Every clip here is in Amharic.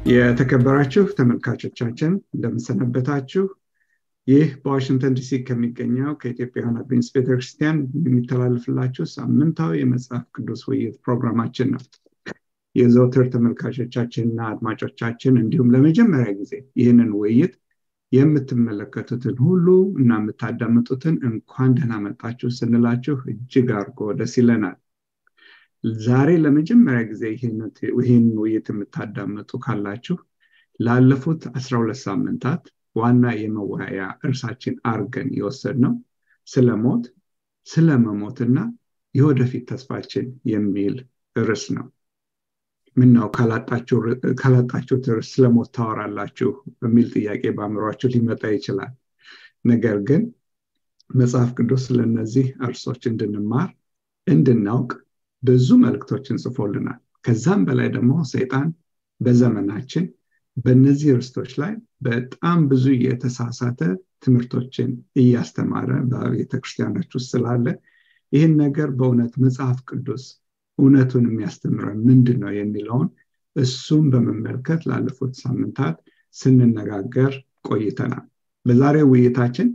የተከበራችሁ ተመልካቾቻችን እንደምንሰነበታችሁ ይህ በዋሽንግተን ዲሲ ከሚገኘው ከኢትዮጵያውያን አድቬንስ ቤተክርስቲያን የሚተላለፍላችሁ ሳምንታዊ የመጽሐፍ ቅዱስ ውይይት ፕሮግራማችን ነው የዘውትር ተመልካቾቻችንና አድማጮቻችን እንዲሁም ለመጀመሪያ ጊዜ ይህንን ውይይት የምትመለከቱትን ሁሉ እና የምታዳምጡትን እንኳን ደህና መጣችሁ ስንላችሁ እጅግ አድርጎ ደስ ይለናል ዛሬ ለመጀመሪያ ጊዜ ይህን ውይይት የምታዳምጡ ካላችሁ ላለፉት 12 ሳምንታት ዋና የመወያያ እርሳችን አርገን የወሰድ ነው ስለ ሞት ስለ መሞትና የወደፊት ተስፋችን የሚል ርዕስ ነው ምናው ካላጣችሁት ርዕስ ስለሞት ታወራላችሁ በሚል ጥያቄ በአእምሯችሁ ሊመጣ ይችላል ነገር ግን መጽሐፍ ቅዱስ ስለነዚህ እርሶች እንድንማር እንድናውቅ ብዙ መልእክቶችን ጽፎልናል ከዛም በላይ ደግሞ ሰይጣን በዘመናችን በእነዚህ ርስቶች ላይ በጣም ብዙ የተሳሳተ ትምህርቶችን እያስተማረ በቤተ ክርስቲያኖች ውስጥ ስላለ ይህን ነገር በእውነት መጽሐፍ ቅዱስ እውነቱን የሚያስተምረን ምንድን ነው የሚለውን እሱም በመመልከት ላለፉት ሳምንታት ስንነጋገር ቆይተናል በዛሬ ውይይታችን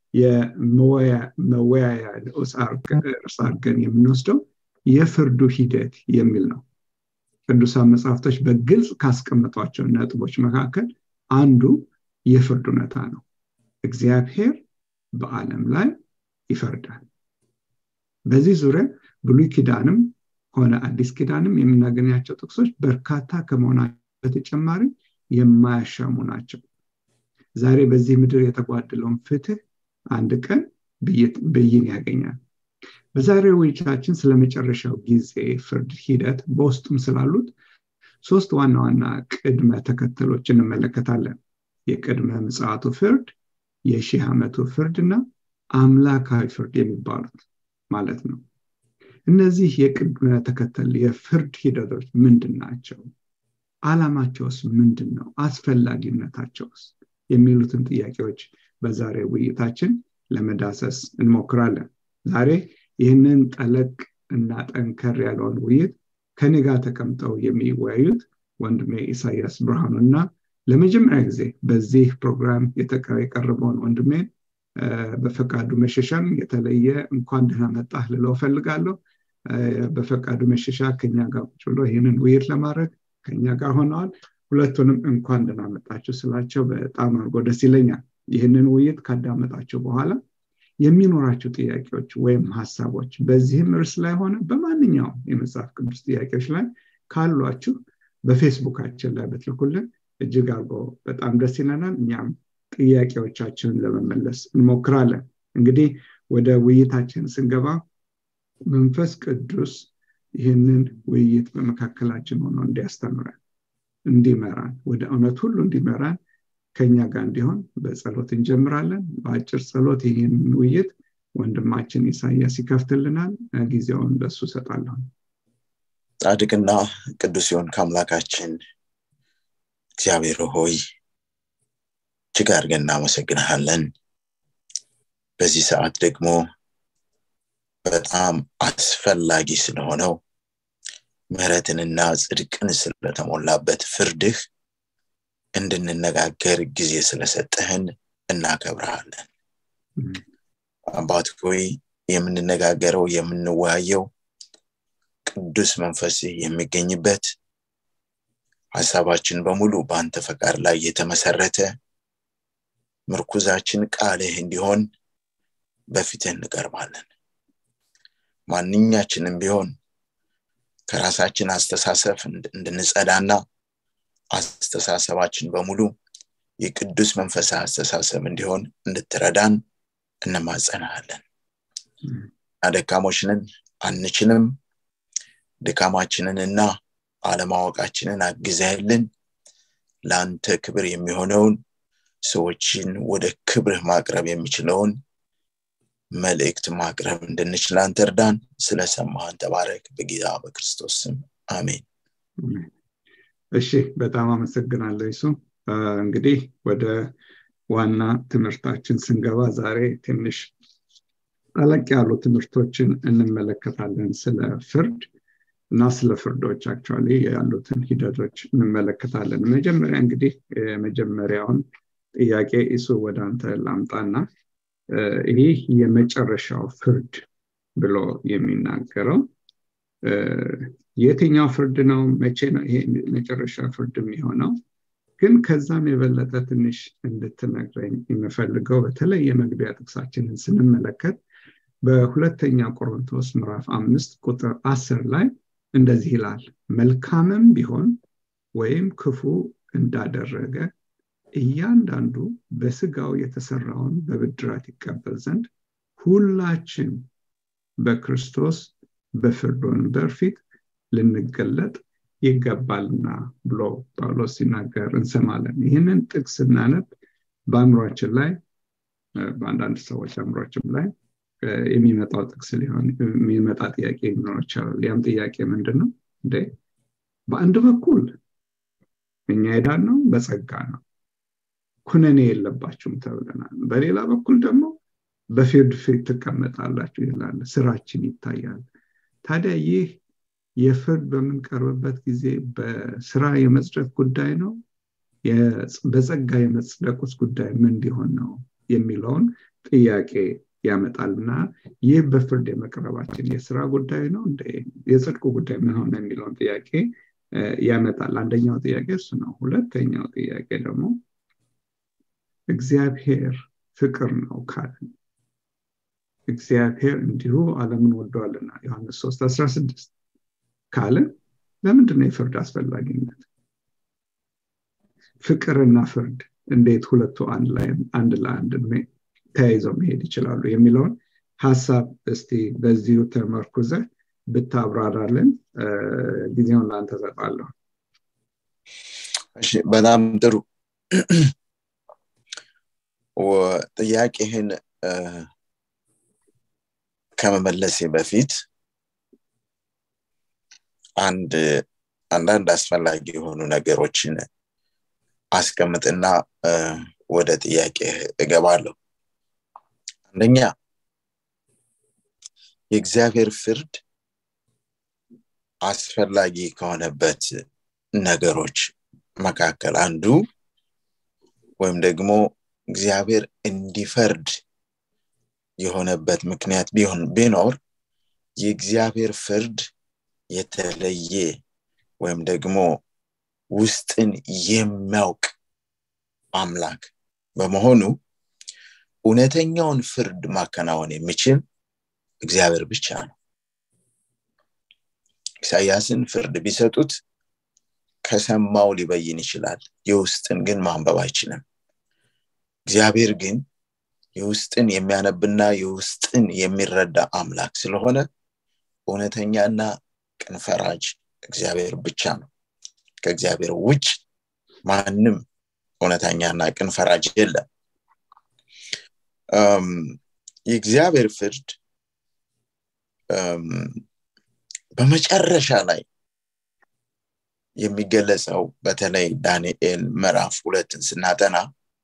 የመወያያ ንዑስ እርስ አርገን የምንወስደው የፍርዱ ሂደት የሚል ነው ቅዱሳን መጽሐፍቶች በግልጽ ካስቀመጧቸው ነጥቦች መካከል አንዱ የፍርድ እውነታ ነው እግዚአብሔር በዓለም ላይ ይፈርዳል በዚህ ዙሪያ ብሉይ ኪዳንም ሆነ አዲስ ኪዳንም የምናገኛቸው ጥቅሶች በርካታ ከመሆናቸው በተጨማሪ የማያሻሙ ናቸው ዛሬ በዚህ ምድር የተጓደለውን ፍትህ አንድ ቀን ብይን ያገኛል በዛሬው ውይይታችን ስለ መጨረሻው ጊዜ ፍርድ ሂደት በውስጡም ስላሉት ሶስት ዋና ዋና ቅድመ ተከተሎች እንመለከታለን የቅድመ ምጽዋቱ ፍርድ የሺህ ዓመቱ ፍርድ እና አምላካዊ ፍርድ የሚባሉት ማለት ነው እነዚህ የቅድመ ተከተል የፍርድ ሂደቶች ምንድን ናቸው አላማቸውስ ምንድን ነው አስፈላጊነታቸውስ የሚሉትን ጥያቄዎች በዛሬ ውይይታችን ለመዳሰስ እንሞክራለን ዛሬ ይህንን ጠለቅ እና ጠንከር ያለውን ውይይት ከኔ ጋር ተቀምጠው የሚወያዩት ወንድሜ ኢሳያስ ብርሃኑ እና ለመጀመሪያ ጊዜ በዚህ ፕሮግራም የቀረበውን ወንድሜን በፈቃዱ መሸሻን የተለየ እንኳን ደህና መጣህ ልለው ፈልጋለሁ በፈቃዱ መሸሻ ከኛ ጋር ቁጭ ብሎ ይህንን ውይይት ለማድረግ ከኛ ጋር ሆነዋል ሁለቱንም እንኳን ደህና መጣችሁ ስላቸው በጣም አድርጎ ደስ ይለኛል ይህንን ውይይት ካዳመጣቸው በኋላ የሚኖራቸው ጥያቄዎች ወይም ሀሳቦች በዚህም እርስ ላይ ሆነ በማንኛውም የመጽሐፍ ቅዱስ ጥያቄዎች ላይ ካሏችሁ በፌስቡካችን ላይ ብትልኩልን እጅግ አርጎ በጣም ደስ ይለናል እኛም ጥያቄዎቻችንን ለመመለስ እንሞክራለን እንግዲህ ወደ ውይይታችን ስንገባ መንፈስ ቅዱስ ይህንን ውይይት በመካከላችን ሆኖ እንዲያስተምረን እንዲመራን ወደ እውነት ሁሉ እንዲመራን ከኛ ጋር እንዲሆን በጸሎት እንጀምራለን በአጭር ጸሎት ይህንን ውይይት ወንድማችን ኢሳያስ ይከፍትልናል ጊዜውን ለሱ ሰጣለሁ ጻድቅና ቅዱስ ሲሆን ከአምላካችን እግዚአብሔር ሆይ እጅግ አድርገን እናመሰግንሃለን በዚህ ሰዓት ደግሞ በጣም አስፈላጊ ስለሆነው ምህረትንና ጽድቅን ስለተሞላበት ፍርድህ እንድንነጋገር ጊዜ ስለሰጠህን እናከብረሃለን አባት ሆይ የምንነጋገረው የምንወያየው ቅዱስ መንፈስ የሚገኝበት ሀሳባችን በሙሉ በአንተ ፈቃድ ላይ የተመሰረተ ምርኩዛችን ቃልህ እንዲሆን በፊትህ እንቀርባለን ማንኛችንም ቢሆን ከራሳችን አስተሳሰብ እንድንጸዳና አስተሳሰባችን በሙሉ የቅዱስ መንፈሳ አስተሳሰብ እንዲሆን እንድትረዳን እንማጸናሃለን አደካሞችንን አንችልም ድካማችንን እና አለማወቃችንን አግዘህልን ለአንተ ክብር የሚሆነውን ሰዎችን ወደ ክብርህ ማቅረብ የሚችለውን መልእክት ማቅረብ እንድንችል አንተ እርዳን ስለሰማህን ተባረክ በጌታ በክርስቶስ ስም አሜን እሺ በጣም አመሰግናለሁ ይሱ እንግዲህ ወደ ዋና ትምህርታችን ስንገባ ዛሬ ትንሽ ጠለቅ ያሉ ትምህርቶችን እንመለከታለን ስለ ፍርድ እና ስለ ፍርዶች አክቹዋሊ ያሉትን ሂደቶች እንመለከታለን መጀመሪያ እንግዲህ የመጀመሪያውን ጥያቄ እሱ ወደ አንተ ላምጣና ይህ የመጨረሻው ፍርድ ብሎ የሚናገረው የትኛው ፍርድ ነው መቼ ነው ይሄ መጨረሻ ፍርድ የሚሆነው ግን ከዛም የበለጠ ትንሽ እንድትነግረኝ የምፈልገው በተለይ የመግቢያ ጥቅሳችንን ስንመለከት በሁለተኛ ቆሮንቶስ ምዕራፍ አምስት ቁጥር አስር ላይ እንደዚህ ይላል መልካምም ቢሆን ወይም ክፉ እንዳደረገ እያንዳንዱ በስጋው የተሰራውን በብድራት ይቀበል ዘንድ ሁላችን በክርስቶስ በፍርድ ወንበር ፊት ልንገለጥ ይገባልና ብሎ ጳውሎስ ሲናገር እንሰማለን ይህንን ጥቅስ ስናነብ በአእምሯችን ላይ በአንዳንድ ሰዎች አእምሯችን ላይ የሚመጣው ጥቅስ ሊሆን የሚመጣ ጥያቄ ሊኖር ይችላል ያም ጥያቄ ምንድን ነው እንዴ በአንድ በኩል እኛ ሄዳን ነው በጸጋ ነው ኩነኔ የለባችሁም ተብለናል በሌላ በኩል ደግሞ በፊርድ ፊት ትቀመጣላችሁ ይላል ስራችን ይታያል ታዲያ ይህ የፍርድ በምንቀርብበት ጊዜ በስራ የመጽደቅ ጉዳይ ነው በጸጋ የመጽደቁስ ጉዳይ ምን እንዲሆን ነው የሚለውን ጥያቄ ያመጣልና ይህ በፍርድ የመቅረባችን የስራ ጉዳይ ነው የጽድቁ ጉዳይ ምን ሆነ የሚለውን ጥያቄ ያመጣል አንደኛው ጥያቄ እሱ ነው ሁለተኛው ጥያቄ ደግሞ እግዚአብሔር ፍቅር ነው ካለን እግዚአብሔር እንዲሁ አለምን ወደዋልና ዮሐንስ 3 16 ካለ ለምንድነው የፍርድ አስፈላጊነት ፍቅርና ፍርድ እንዴት ሁለቱ አንድ ላይ አንድ ለአንድ ተያይዘው መሄድ ይችላሉ የሚለውን ሀሳብ እስቲ በዚሁ ተመርኩዘ ብታብራራልን ጊዜውን ለአንተ ሰጣለሁ በጣም ጥሩ ጥያቄህን ከመመለሴ በፊት አንድ አንዳንድ አስፈላጊ የሆኑ ነገሮችን አስቀምጥና ወደ ጥያቄ እገባለሁ አንደኛ የእግዚአብሔር ፍርድ አስፈላጊ ከሆነበት ነገሮች መካከል አንዱ ወይም ደግሞ እግዚአብሔር እንዲፈርድ የሆነበት ምክንያት ቢሆን ቢኖር የእግዚአብሔር ፍርድ የተለየ ወይም ደግሞ ውስጥን የሚያውቅ አምላክ በመሆኑ እውነተኛውን ፍርድ ማከናወን የሚችል እግዚአብሔር ብቻ ነው ኢሳያስን ፍርድ ቢሰጡት ከሰማው ሊበይን ይችላል የውስጥን ግን ማንበብ አይችልም እግዚአብሔር ግን የውስጥን የሚያነብና የውስጥን የሚረዳ አምላክ ስለሆነ እውነተኛና ቅን ፈራጅ እግዚአብሔር ብቻ ነው ከእግዚአብሔር ውጭ ማንም እውነተኛና ቅን ፈራጅ የለም የእግዚአብሔር ፍርድ በመጨረሻ ላይ የሚገለጸው በተለይ ዳንኤል ምዕራፍ ሁለትን ስናጠና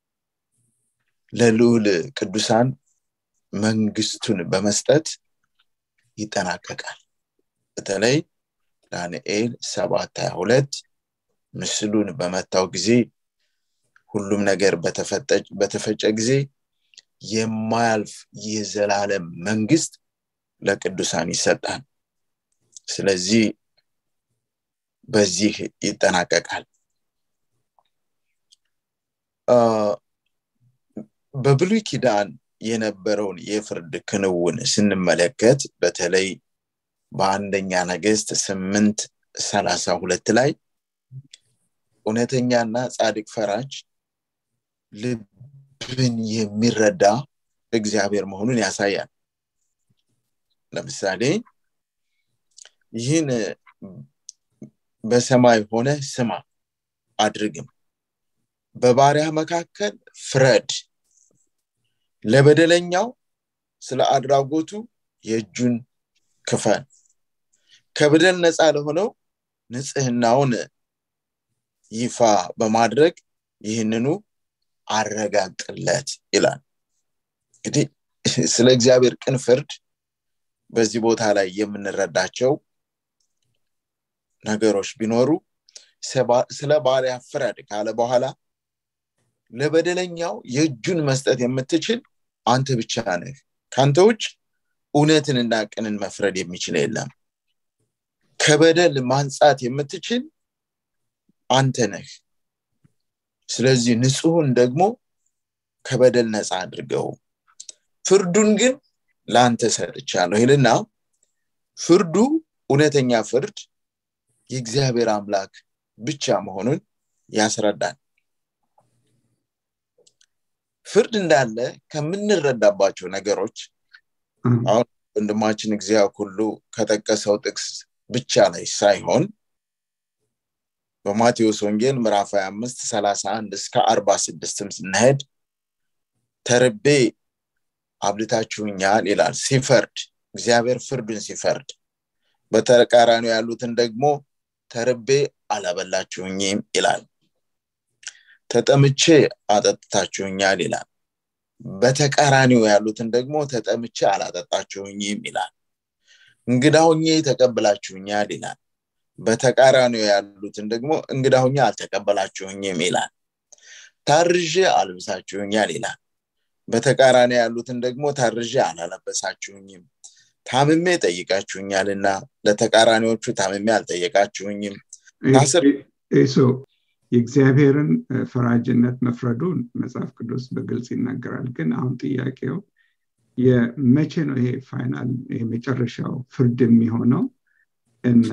ለልዑል ቅዱሳን መንግስቱን በመስጠት ይጠናቀቃል በተለይ ዳንኤል ሰባት ሀያ ሁለት ምስሉን በመታው ጊዜ ሁሉም ነገር በተፈጨ ጊዜ የማያልፍ የዘላለም መንግስት ለቅዱሳን ይሰጣል ስለዚህ በዚህ ይጠናቀቃል በብሉይ ኪዳን የነበረውን የፍርድ ክንውን ስንመለከት በተለይ በአንደኛ ነገስት ስምንት ሰላሳ ሁለት ላይ እውነተኛና ጻድቅ ፈራጅ ልብን የሚረዳ እግዚአብሔር መሆኑን ያሳያል ለምሳሌ ይህን በሰማይ ሆነ ስማ አድርግም በባሪያ መካከል ፍረድ ለበደለኛው ስለ አድራጎቱ የእጁን ክፈል ከበደል ነፃ ለሆነው ንጽህናውን ይፋ በማድረግ ይህንኑ አረጋግጥለት ይላል እንግዲህ ስለ እግዚአብሔር ቅን ፍርድ በዚህ ቦታ ላይ የምንረዳቸው ነገሮች ቢኖሩ ስለ ባሪያ ፍረድ ካለ በኋላ ለበደለኛው የእጁን መስጠት የምትችል አንተ ብቻ ነህ ከአንተ ውጭ እውነትንና ቅንን መፍረድ የሚችል የለም ከበደል ማንጻት የምትችል አንተ ነህ ስለዚህ ንጹሁን ደግሞ ከበደል ነፃ አድርገው ፍርዱን ግን ለአንተ ሰጥቻለሁ ይልና ፍርዱ እውነተኛ ፍርድ የእግዚአብሔር አምላክ ብቻ መሆኑን ያስረዳል ፍርድ እንዳለ ከምንረዳባቸው ነገሮች አሁን ወንድማችን እግዚአብሔር ሁሉ ከጠቀሰው ጥቅስ ብቻ ላይ ሳይሆን በማቴዎስ ወንጌል ምዕራፍ 25 31 እስከ 46 ስናሄድ ተርቤ አብልታችሁኛል ይላል ሲፈርድ እግዚአብሔር ፍርዱን ሲፈርድ በተቃራኒው ያሉትን ደግሞ ተርቤ አላበላችሁኝም ይላል ተጠምቼ አጠጥታችሁኛል ይላል በተቃራኒው ያሉትን ደግሞ ተጠምቼ አላጠጣችሁኝም ይላል እንግዳ ሁኜ ተቀብላችሁኛል ይላል በተቃራኒው ያሉትን ደግሞ እንግዳ ሁኜ አልተቀበላችሁኝም ይላል ታርዤ አልብሳችሁኛል ይላል በተቃራኒ ያሉትን ደግሞ ታርዤ አላለበሳችሁኝም ታምሜ ጠይቃችሁኛልና ለተቃራኒዎቹ ታምሜ አልጠየቃችሁኝም የእግዚአብሔርን ፈራጅነት መፍረዱን መጽሐፍ ቅዱስ በግልጽ ይናገራል ግን አሁን ጥያቄው የመቼ ነው ይሄ ፋይናል የመጨረሻው ፍርድ የሚሆነው እና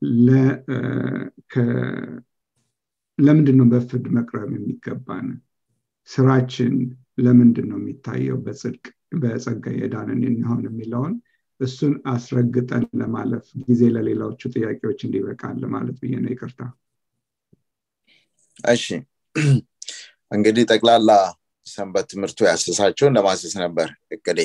ለምንድን ነው በፍርድ መቅረብ የሚገባን ስራችን ለምንድን ነው የሚታየው በጽድቅ በጸጋ የዳንን የሚሆን የሚለውን እሱን አስረግጠን ለማለፍ ጊዜ ለሌላዎቹ ጥያቄዎች እንዲበቃል ማለት ብዬ ነው ይቅርታ እሺ እንግዲህ ጠቅላላ ሰንበት ትምህርቱ ያሰሳቸውን ለማሰስ ነበር እቅዴ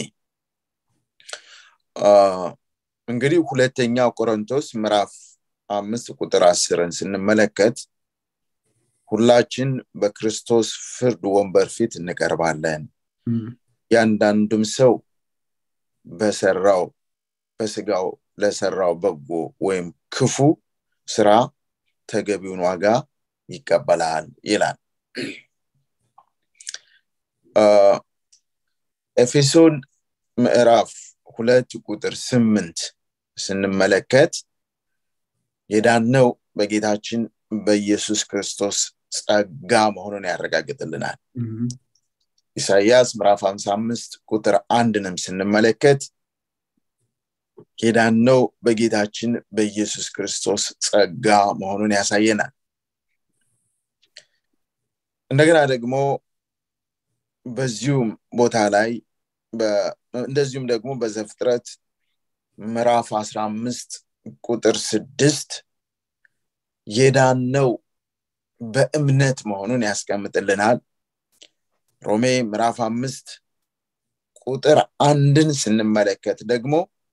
እንግዲህ ሁለተኛው ቆሮንቶስ ምዕራፍ አምስት ቁጥር አስርን ስንመለከት ሁላችን በክርስቶስ ፍርድ ወንበር ፊት እንቀርባለን ያንዳንዱም ሰው በሰራው በስጋው ለሰራው በጎ ወይም ክፉ ስራ ተገቢውን ዋጋ ይቀበላል ይላል ኤፌሶን ምዕራፍ ሁለት ቁጥር ስምንት ስንመለከት የዳነው በጌታችን በኢየሱስ ክርስቶስ ጸጋ መሆኑን ያረጋግጥልናል ኢሳያስ ምዕራፍ 55 ቁጥር አንድንም ስንመለከት የዳነው በጌታችን በኢየሱስ ክርስቶስ ጸጋ መሆኑን ያሳየናል እንደገና ደግሞ በዚሁም ቦታ ላይ እንደዚሁም ደግሞ በዘፍጥረት ምዕራፍ 15 ቁጥር ስድስት የዳነው በእምነት መሆኑን ያስቀምጥልናል ሮሜ ምዕራፍ አምስት ቁጥር አንድን ስንመለከት ደግሞ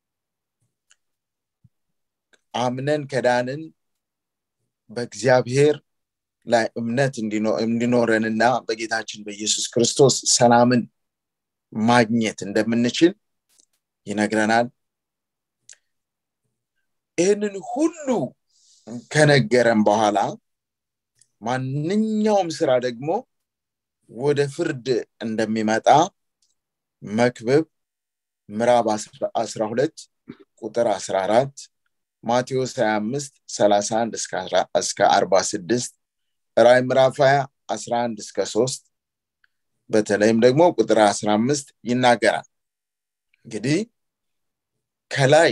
አምነን ከዳንን በእግዚአብሔር ላይ እምነት እንዲኖረንና በጌታችን በኢየሱስ ክርስቶስ ሰላምን ማግኘት እንደምንችል ይነግረናል ይህንን ሁሉ ከነገረን በኋላ ማንኛውም ስራ ደግሞ ወደ ፍርድ እንደሚመጣ መክብብ ምዕራብ 12 ቁጥር 14 ማቴዎስ 25 31 እስከ 46 ራይ ምዕራፍ 20 11 እስከ 3 በተለይም ደግሞ ቁጥር 15 ይናገራል እንግዲህ ከላይ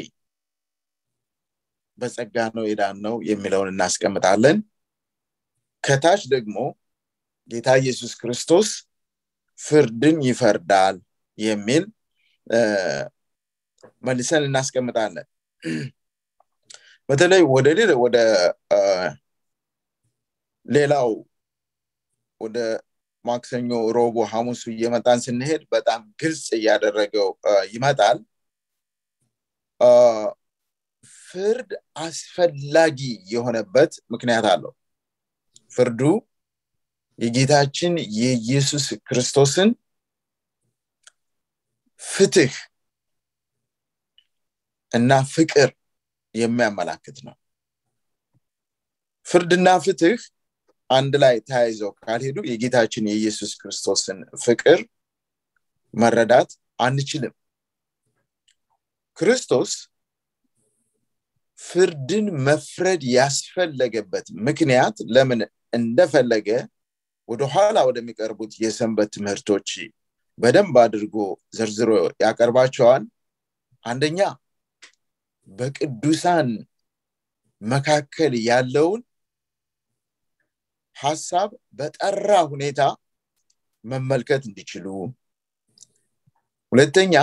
በጸጋ ነው የዳን ነው የሚለውን እናስቀምጣለን ከታች ደግሞ ጌታ ኢየሱስ ክርስቶስ ፍርድን ይፈርዳል የሚል መልሰን እናስቀምጣለን በተለይ ወደ ወደ ሌላው ወደ ማክሰኞ ሮቡ ሐሙሱ እየመጣን ስንሄድ በጣም ግልጽ እያደረገው ይመጣል ፍርድ አስፈላጊ የሆነበት ምክንያት አለው ፍርዱ የጌታችን የኢየሱስ ክርስቶስን ፍትህ እና ፍቅር የሚያመላክት ነው ፍርድና ፍትህ አንድ ላይ ተያይዘው ካልሄዱ የጌታችን የኢየሱስ ክርስቶስን ፍቅር መረዳት አንችልም ክርስቶስ ፍርድን መፍረድ ያስፈለገበት ምክንያት ለምን እንደፈለገ ወደኋላ ወደሚቀርቡት የሰንበት ትምህርቶች በደንብ አድርጎ ዘርዝሮ ያቀርባቸዋል አንደኛ በቅዱሳን መካከል ያለውን ሀሳብ በጠራ ሁኔታ መመልከት እንዲችሉ ሁለተኛ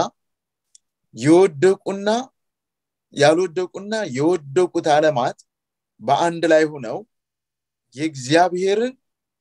የወደቁና ያልወደቁና የወደቁት አለማት በአንድ ላይ ሆነው የእግዚአብሔርን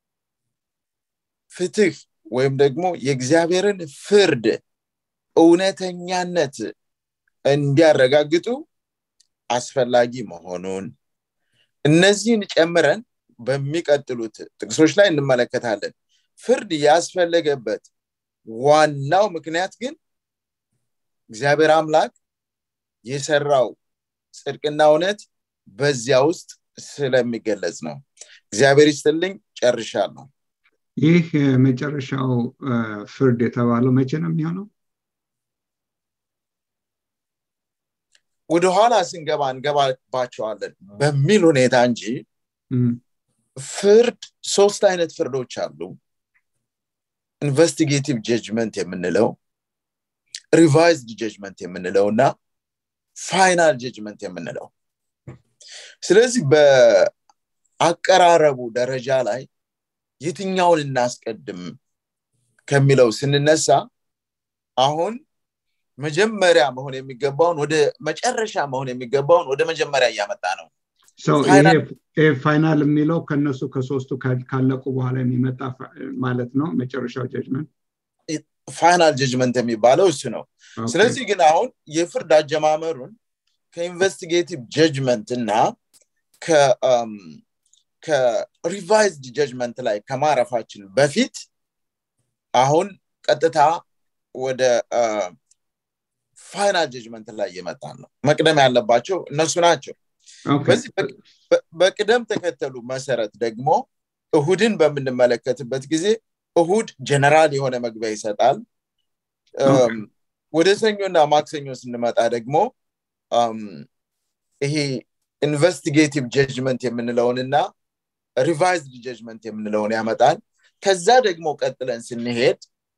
ፍትህ ወይም ደግሞ የእግዚአብሔርን ፍርድ እውነተኛነት እንዲያረጋግጡ አስፈላጊ መሆኑን እነዚህን ጨምረን በሚቀጥሉት ጥቅሶች ላይ እንመለከታለን ፍርድ ያስፈለገበት ዋናው ምክንያት ግን እግዚአብሔር አምላክ የሰራው ጽድቅና እውነት በዚያ ውስጥ ስለሚገለጽ ነው እግዚአብሔር ይስጥልኝ ጨርሻለሁ ይህ መጨረሻው ፍርድ የተባለው መቼ ነው የሚሆነው ወደኋላ ስንገባ እንገባባቸዋለን በሚል ሁኔታ እንጂ ፍርድ ሶስት አይነት ፍርዶች አሉ ኢንቨስቲጌቲቭ ጀጅመንት የምንለው ሪቫይዝድ ጀጅመንት የምንለው እና ፋይናል ጀጅመንት የምንለው ስለዚህ በአቀራረቡ ደረጃ ላይ የትኛውን እናስቀድም ከሚለው ስንነሳ አሁን መጀመሪያ መሆን የሚገባውን ወደ መጨረሻ መሆን የሚገባውን ወደ መጀመሪያ እያመጣ ነው ፋይናል የሚለው ከነሱ ከሶስቱ ካለቁ በኋላ የሚመጣ ማለት ነው መጨረሻው ጀጅመንት ፋይናል ጀጅመንት የሚባለው እሱ ነው ስለዚህ ግን አሁን የፍርድ አጀማመሩን ከኢንቨስቲጌቲቭ ጀጅመንት እና ከሪቫይዝድ ጀጅመንት ላይ ከማረፋችን በፊት አሁን ቀጥታ ወደ ፋይናል ጀጅመንት ላይ እየመጣን ነው መቅደም ያለባቸው እነሱ ናቸው በዚህ በቅደም ተከተሉ መሰረት ደግሞ እሁድን በምንመለከትበት ጊዜ እሁድ ጀነራል የሆነ መግቢያ ይሰጣል ወደ ሰኞና ማክሰኞ ስንመጣ ደግሞ ይሄ ኢንቨስቲጌቲቭ ጀጅመንት የምንለውንና ሪቫይዝድ ጀጅመንት የምንለውን ከዛ ደግሞ ቀጥለን ስንሄድ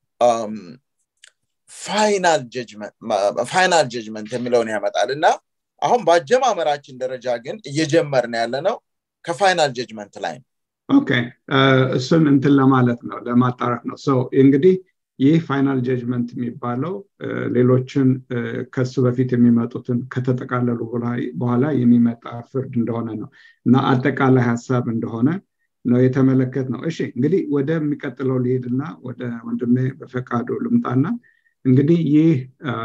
ፋይናል ጀጅመንት የሚለውን ያመጣል እና አሁን በአጀማመራችን ደረጃ ግን እየጀመርን ያለ ነው ከፋይናል ጀጅመንት ላይ ነው ኦኬ እሱን እንትን ለማለት ነው ለማጣራት ነው እንግዲህ ይህ ፋይናል ጀጅመንት የሚባለው ሌሎችን ከሱ በፊት የሚመጡትን ከተጠቃለሉ በኋላ የሚመጣ ፍርድ እንደሆነ ነው እና አጠቃላይ ሀሳብ እንደሆነ ነው የተመለከት ነው እሺ እንግዲህ ወደሚቀጥለው ሊሄድና ወደ ወንድሜ በፈቃዱ ልምጣና እንግዲህ ይህ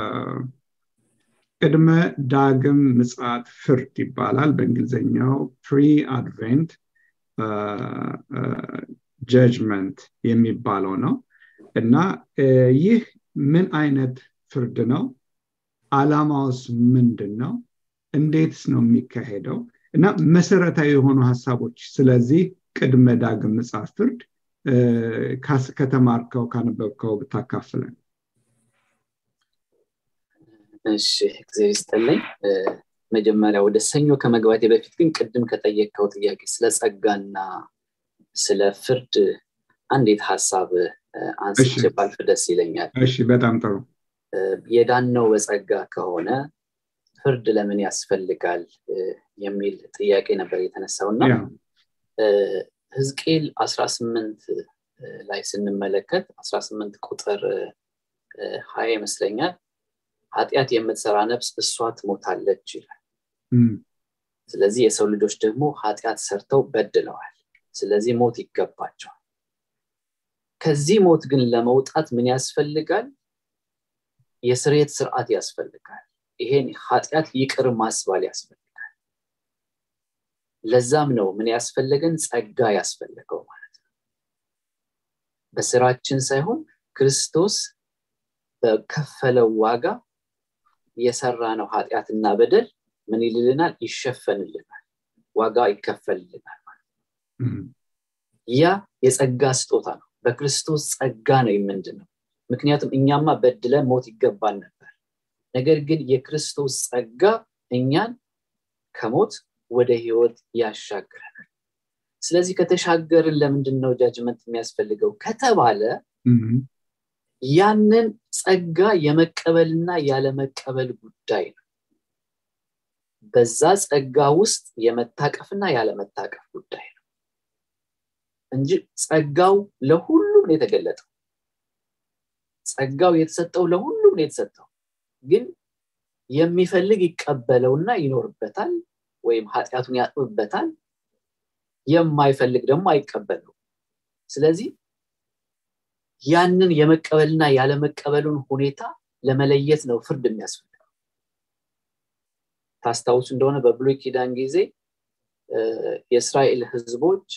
ቅድመ ዳግም ምጽት ፍርድ ይባላል በእንግሊዝኛው ፕሪ አድቬንት ጀጅመንት የሚባለው ነው እና ይህ ምን አይነት ፍርድ ነው አላማውስ ምንድን ነው እንዴትስ ነው የሚካሄደው እና መሰረታዊ የሆኑ ሀሳቦች ስለዚህ ቅድመ ዳግም ምጽት ፍርድ ከተማርከው ካነበብከው ብታካፍለን እሺ እግዚአብሔር ይስጥልኝ መጀመሪያ ወደ ሰኞ ከመግባቴ በፊት ግን ቅድም ከጠየቀው ጥያቄ ስለ ጸጋና ስለ ፍርድ አንዴት ሀሳብ አንስቼ ባልፍ ደስ ይለኛል እሺ በጣም ጥሩ የዳነው በጸጋ ከሆነ ፍርድ ለምን ያስፈልጋል የሚል ጥያቄ ነበር የተነሳው እና ህዝቅኤል 18 ላይ ስንመለከት 18 ቁጥር ሀያ ይመስለኛል ኃጢአት የምትሰራ ነፍስ እሷ ትሞታለች ይላል ስለዚህ የሰው ልጆች ደግሞ ኃጢአት ሰርተው በድለዋል ስለዚህ ሞት ይገባቸዋል ከዚህ ሞት ግን ለመውጣት ምን ያስፈልጋል የስሬት ስርዓት ያስፈልጋል ይሄን ኃጢአት ይቅር ማስባል ያስፈልጋል ለዛም ነው ምን ያስፈለገን ጸጋ ያስፈለገው ማለት ነው በስራችን ሳይሆን ክርስቶስ በከፈለው ዋጋ የሰራ ነው ኃጢአትና በደል ምን ይልልናል ይሸፈንልናል ዋጋ ይከፈልልናል ማለት ያ የጸጋ ስጦታ ነው በክርስቶስ ጸጋ ነው የምንድነው ምክንያቱም እኛማ በድለን ሞት ይገባል ነበር ነገር ግን የክርስቶስ ጸጋ እኛን ከሞት ወደ ህይወት ያሻግረናል ስለዚህ ከተሻገርን ለምንድን ነው ጃጅመንት የሚያስፈልገው ከተባለ ያንን ጸጋ የመቀበልና ያለመቀበል ጉዳይ ነው በዛ ጸጋ ውስጥ የመታቀፍና ያለመታቀፍ ጉዳይ ነው እንጂ ጸጋው ለሁሉም ነው የተገለጠው ጸጋው የተሰጠው ለሁሉም ነው የተሰጠው ግን የሚፈልግ ይቀበለውና ይኖርበታል ወይም ኃጢአቱን ያጥብበታል የማይፈልግ ደግሞ አይቀበለው ስለዚህ ያንን የመቀበልና ያለመቀበሉን ሁኔታ ለመለየት ነው ፍርድ የሚያስፈልገው ታስታውሱ እንደሆነ በብሉይ ኪዳን ጊዜ የእስራኤል ህዝቦች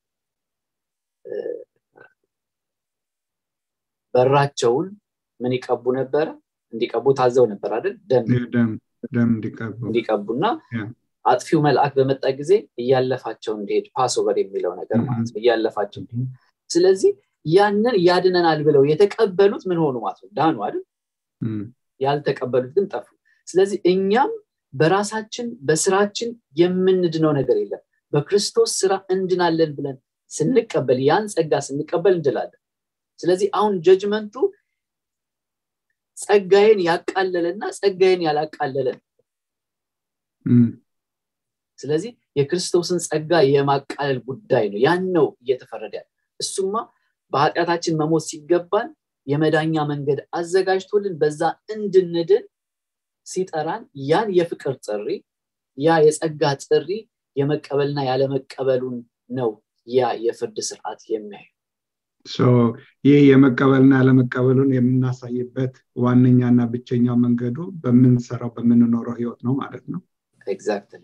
በራቸውን ምን ይቀቡ ነበረ እንዲቀቡ ታዘው ነበር አይደል ደም እንዲቀቡና አጥፊው መልአክ በመጣ ጊዜ እያለፋቸው እንዲሄድ ፓስኦቨር የሚለው ነገር ማለት ነው እያለፋቸው ስለዚህ ያንን ያድነናል ብለው የተቀበሉት ምን ሆኑ ማለት ነው ዳኑ አይደል ያልተቀበሉት ግን ጠፉ ስለዚህ እኛም በራሳችን በስራችን የምንድነው ነገር የለም በክርስቶስ ስራ እንድናለን ብለን ስንቀበል ያን ጸጋ ስንቀበል እንድላለን ስለዚህ አሁን ጀጅመንቱ ጸጋዬን ያቃለለና ጸጋዬን ያላቃለለን ስለዚህ የክርስቶስን ጸጋ የማቃለል ጉዳይ ነው ያን ነው እየተፈረደ ያለ እሱማ በኃጢአታችን መሞት ሲገባን የመዳኛ መንገድ አዘጋጅቶልን በዛ እንድንድን ሲጠራን ያን የፍቅር ጥሪ ያ የጸጋ ጥሪ የመቀበልና ያለመቀበሉን ነው ያ የፍርድ ስርዓት የሚያዩ ይህ የመቀበልና ያለመቀበሉን የምናሳይበት ዋነኛና ብቸኛው መንገዱ በምንሰራው በምንኖረው ህይወት ነው ማለት ነው ኤግዛክትሊ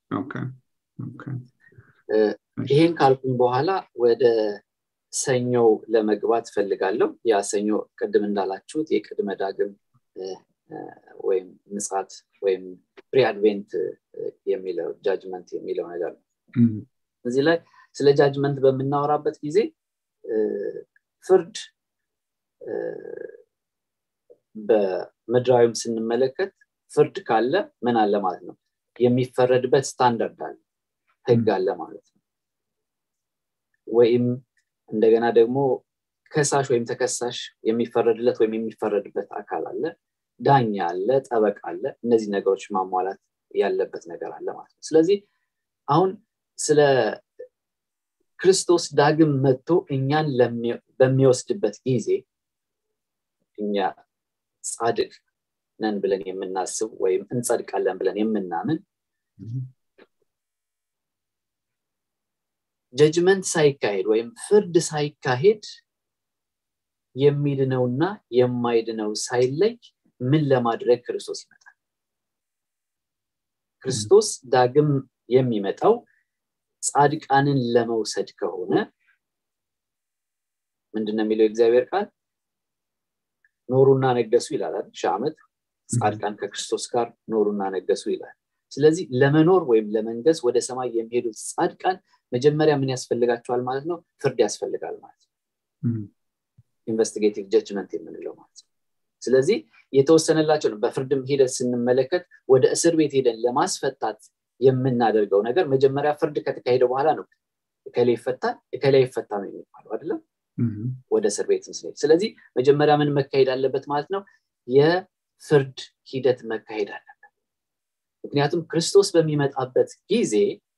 ይሄን ካልኩኝ በኋላ ወደ ሰኞው ለመግባት ፈልጋለሁ ያ ሰኞ ቅድም እንዳላችሁት የቅድመ ዳግም ወይም ምጽት ወይም ፕሪአድቬንት የሚለው ጃጅመንት የሚለው ነገር ነው እዚህ ላይ ስለ ጃጅመንት በምናወራበት ጊዜ ፍርድ በምድራዊም ስንመለከት ፍርድ ካለ ምን አለ ማለት ነው የሚፈረድበት ስታንዳርድ አለ ህግ አለ ማለት ነው ወይም እንደገና ደግሞ ከሳሽ ወይም ተከሳሽ የሚፈረድለት ወይም የሚፈረድበት አካል አለ ዳኛ አለ ጠበቅ አለ እነዚህ ነገሮች ማሟላት ያለበት ነገር አለ ማለት ነው ስለዚህ አሁን ስለ ክርስቶስ ዳግም መጥቶ እኛን በሚወስድበት ጊዜ እኛ ጻድቅ ነን ብለን የምናስብ ወይም እንጸድቃለን ብለን የምናምን ጀጅመንት ሳይካሄድ ወይም ፍርድ ሳይካሄድ የሚድነውና የማይድነው ሳይለይ ምን ለማድረግ ክርስቶስ ይመጣል ክርስቶስ ዳግም የሚመጣው ጻድቃንን ለመውሰድ ከሆነ ምንድነው የሚለው የእግዚአብሔር ቃል ኖሩና ነገሱ ይላል ሺህ ዓመት ጻድቃን ከክርስቶስ ጋር ኖሩና ነገሱ ይላል ስለዚህ ለመኖር ወይም ለመንገስ ወደ ሰማይ የሚሄዱት ጻድቃን መጀመሪያ ምን ያስፈልጋቸዋል ማለት ነው ፍርድ ያስፈልጋል ማለት ነው ኢንቨስቲጌቲቭ ጀጅመንት የምንለው ማለት ነው ስለዚህ የተወሰነላቸው ነው በፍርድም ሂደት ስንመለከት ወደ እስር ቤት ሄደን ለማስፈታት የምናደርገው ነገር መጀመሪያ ፍርድ ከተካሄደ በኋላ ነው እከሌ ይፈታል እከሌ ይፈታ ነው የሚባለው አይደለም ወደ እስር ቤት ስንሄድ ስለዚህ መጀመሪያ ምን መካሄድ አለበት ማለት ነው የፍርድ ሂደት መካሄድ አለበት ምክንያቱም ክርስቶስ በሚመጣበት ጊዜ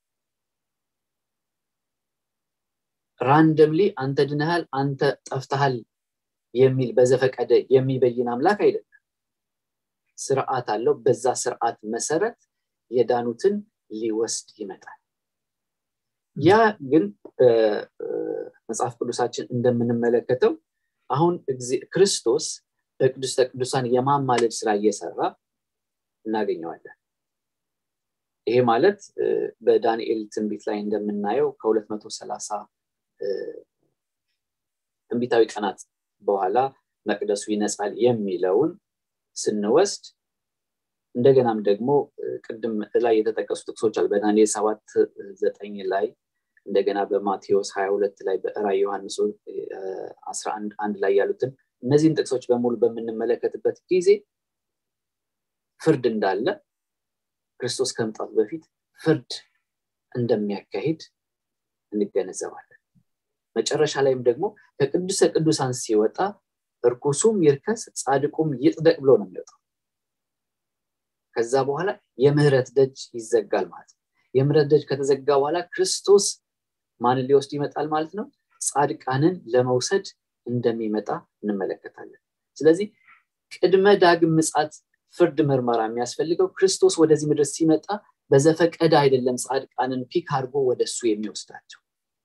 ራንደምሊ አንተ ድነሃል አንተ ጠፍተሃል የሚል በዘፈቀደ የሚበይን አምላክ አይደለም ስርዓት አለው በዛ ስርዓት መሰረት የዳኑትን ሊወስድ ይመጣል ያ ግን በመጽሐፍ ቅዱሳችን እንደምንመለከተው አሁን ክርስቶስ በቅዱስተ ቅዱሳን የማማለድ ስራ እየሰራ እናገኘዋለን ይሄ ማለት በዳንኤል ትንቢት ላይ እንደምናየው ከ230 ትንቢታዊ ቀናት በኋላ መቅደሱ ይነጻል የሚለውን ስንወስድ እንደገናም ደግሞ ቅድም ላይ የተጠቀሱ ጥቅሶች አሉ በዳንኤል ሰባት ዘጠኝ ላይ እንደገና በማቴዎስ 22 ላይ በራይ ዮሐንስ 11 አንድ ላይ ያሉትን እነዚህን ጥቅሶች በሙሉ በምንመለከትበት ጊዜ ፍርድ እንዳለ ክርስቶስ ከመምጣቱ በፊት ፍርድ እንደሚያካሂድ እንገነዘባለን መጨረሻ ላይም ደግሞ ከቅዱሰ ቅዱሳን ሲወጣ እርኩሱም ይርከስ ጻድቁም ይጽደቅ ብሎ ነው የሚወጣው ከዛ በኋላ የምህረት ደጅ ይዘጋል ማለት ነው የምህረት ደጅ ከተዘጋ በኋላ ክርስቶስ ማንን ሊወስድ ይመጣል ማለት ነው ጻድቃንን ለመውሰድ እንደሚመጣ እንመለከታለን ስለዚህ ቅድመ ዳግም ምጻት ፍርድ ምርመራ የሚያስፈልገው ክርስቶስ ወደዚህ ምድር ሲመጣ በዘፈቀደ አይደለም ጻድቃንን ፒክ አድርጎ ወደ እሱ የሚወስዳቸው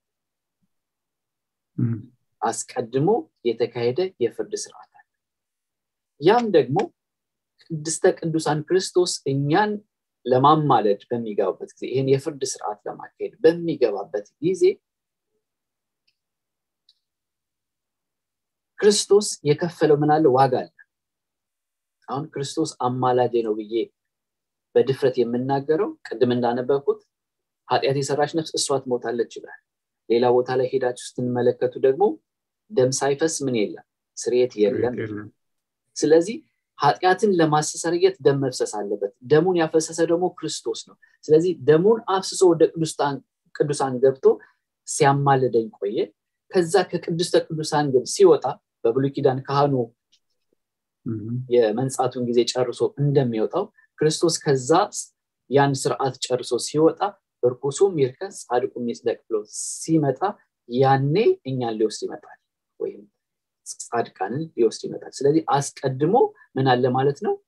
አስቀድሞ የተካሄደ የፍርድ ስርዓት አለ ያም ደግሞ ቅድስተ ቅዱሳን ክርስቶስ እኛን ለማማለድ በሚገባበት ጊዜ ይህን የፍርድ ስርዓት ለማካሄድ በሚገባበት ጊዜ ክርስቶስ የከፈለው ምናለ ዋጋ አለ አሁን ክርስቶስ አማላጄ ነው ብዬ በድፍረት የምናገረው ቅድም እንዳነበብኩት ኃጢአት የሰራች ነፍስ እሷ ትሞታለች ይላል ሌላ ቦታ ላይ ሄዳችሁ ስትመለከቱ ደግሞ ደም ሳይፈስ ምን የለም ስርየት የለም ስለዚህ ኃጢአትን ለማስተሰርየት ደም መፍሰስ አለበት ደሙን ያፈሰሰ ደግሞ ክርስቶስ ነው ስለዚህ ደሙን አፍስሶ ወደ ቅዱሳን ገብቶ ሲያማልደኝ ቆየ ከዛ ከቅዱስተ ቅዱሳን ግን ሲወጣ በብሉይ ኪዳን ካህኑ የመንጻቱን ጊዜ ጨርሶ እንደሚወጣው ክርስቶስ ከዛ ያን ስርዓት ጨርሶ ሲወጣ እርኩሱም ይርከስ ጻድቁም ይጽደቅ ብሎ ሲመጣ ያኔ እኛን ሊወስድ ይመጣል ወይም ጻድቃንን ሊወስድ ይመጣል ስለዚህ አስቀድሞ ምን አለ ማለት ነው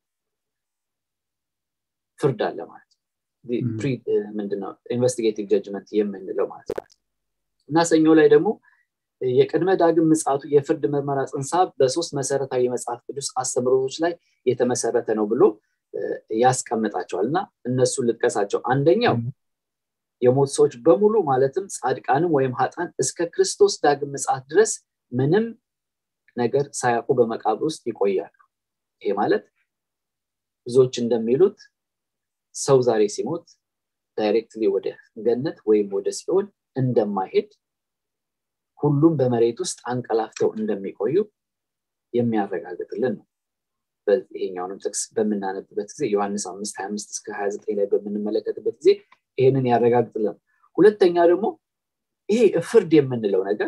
ፍርድ አለ ማለት ምንድነው ኢንቨስቲጌቲቭ ጀጅመንት የምንለው ማለት ነው እና ሰኞ ላይ ደግሞ የቅድመ ዳግም ምጽቱ የፍርድ ምርመራ ጽንሳ በሶስት መሰረታዊ የመጽሐፍ ቅዱስ አስተምሮቶች ላይ የተመሰረተ ነው ብሎ ያስቀምጣቸዋል እና እነሱን ልጥቀሳቸው አንደኛው የሞት ሰዎች በሙሉ ማለትም ጻድቃንም ወይም ሀጣን እስከ ክርስቶስ ዳግም ምጽት ድረስ ምንም ነገር ሳያውቁ በመቃብር ውስጥ ይቆያሉ ይሄ ማለት ብዙዎች እንደሚሉት ሰው ዛሬ ሲሞት ዳይሬክትሊ ወደ ገነት ወይም ወደ ሲኦል እንደማይሄድ ሁሉም በመሬት ውስጥ አንቀላፍተው እንደሚቆዩ የሚያረጋግጥልን ነው ይሄኛውንም ጥቅስ በምናነብበት ጊዜ ዮሐንስ አምስት ሀያ አምስት እስከ ሀያ ዘጠኝ ላይ በምንመለከትበት ጊዜ ይህንን ያረጋግጥልን ሁለተኛ ደግሞ ይሄ ፍርድ የምንለው ነገር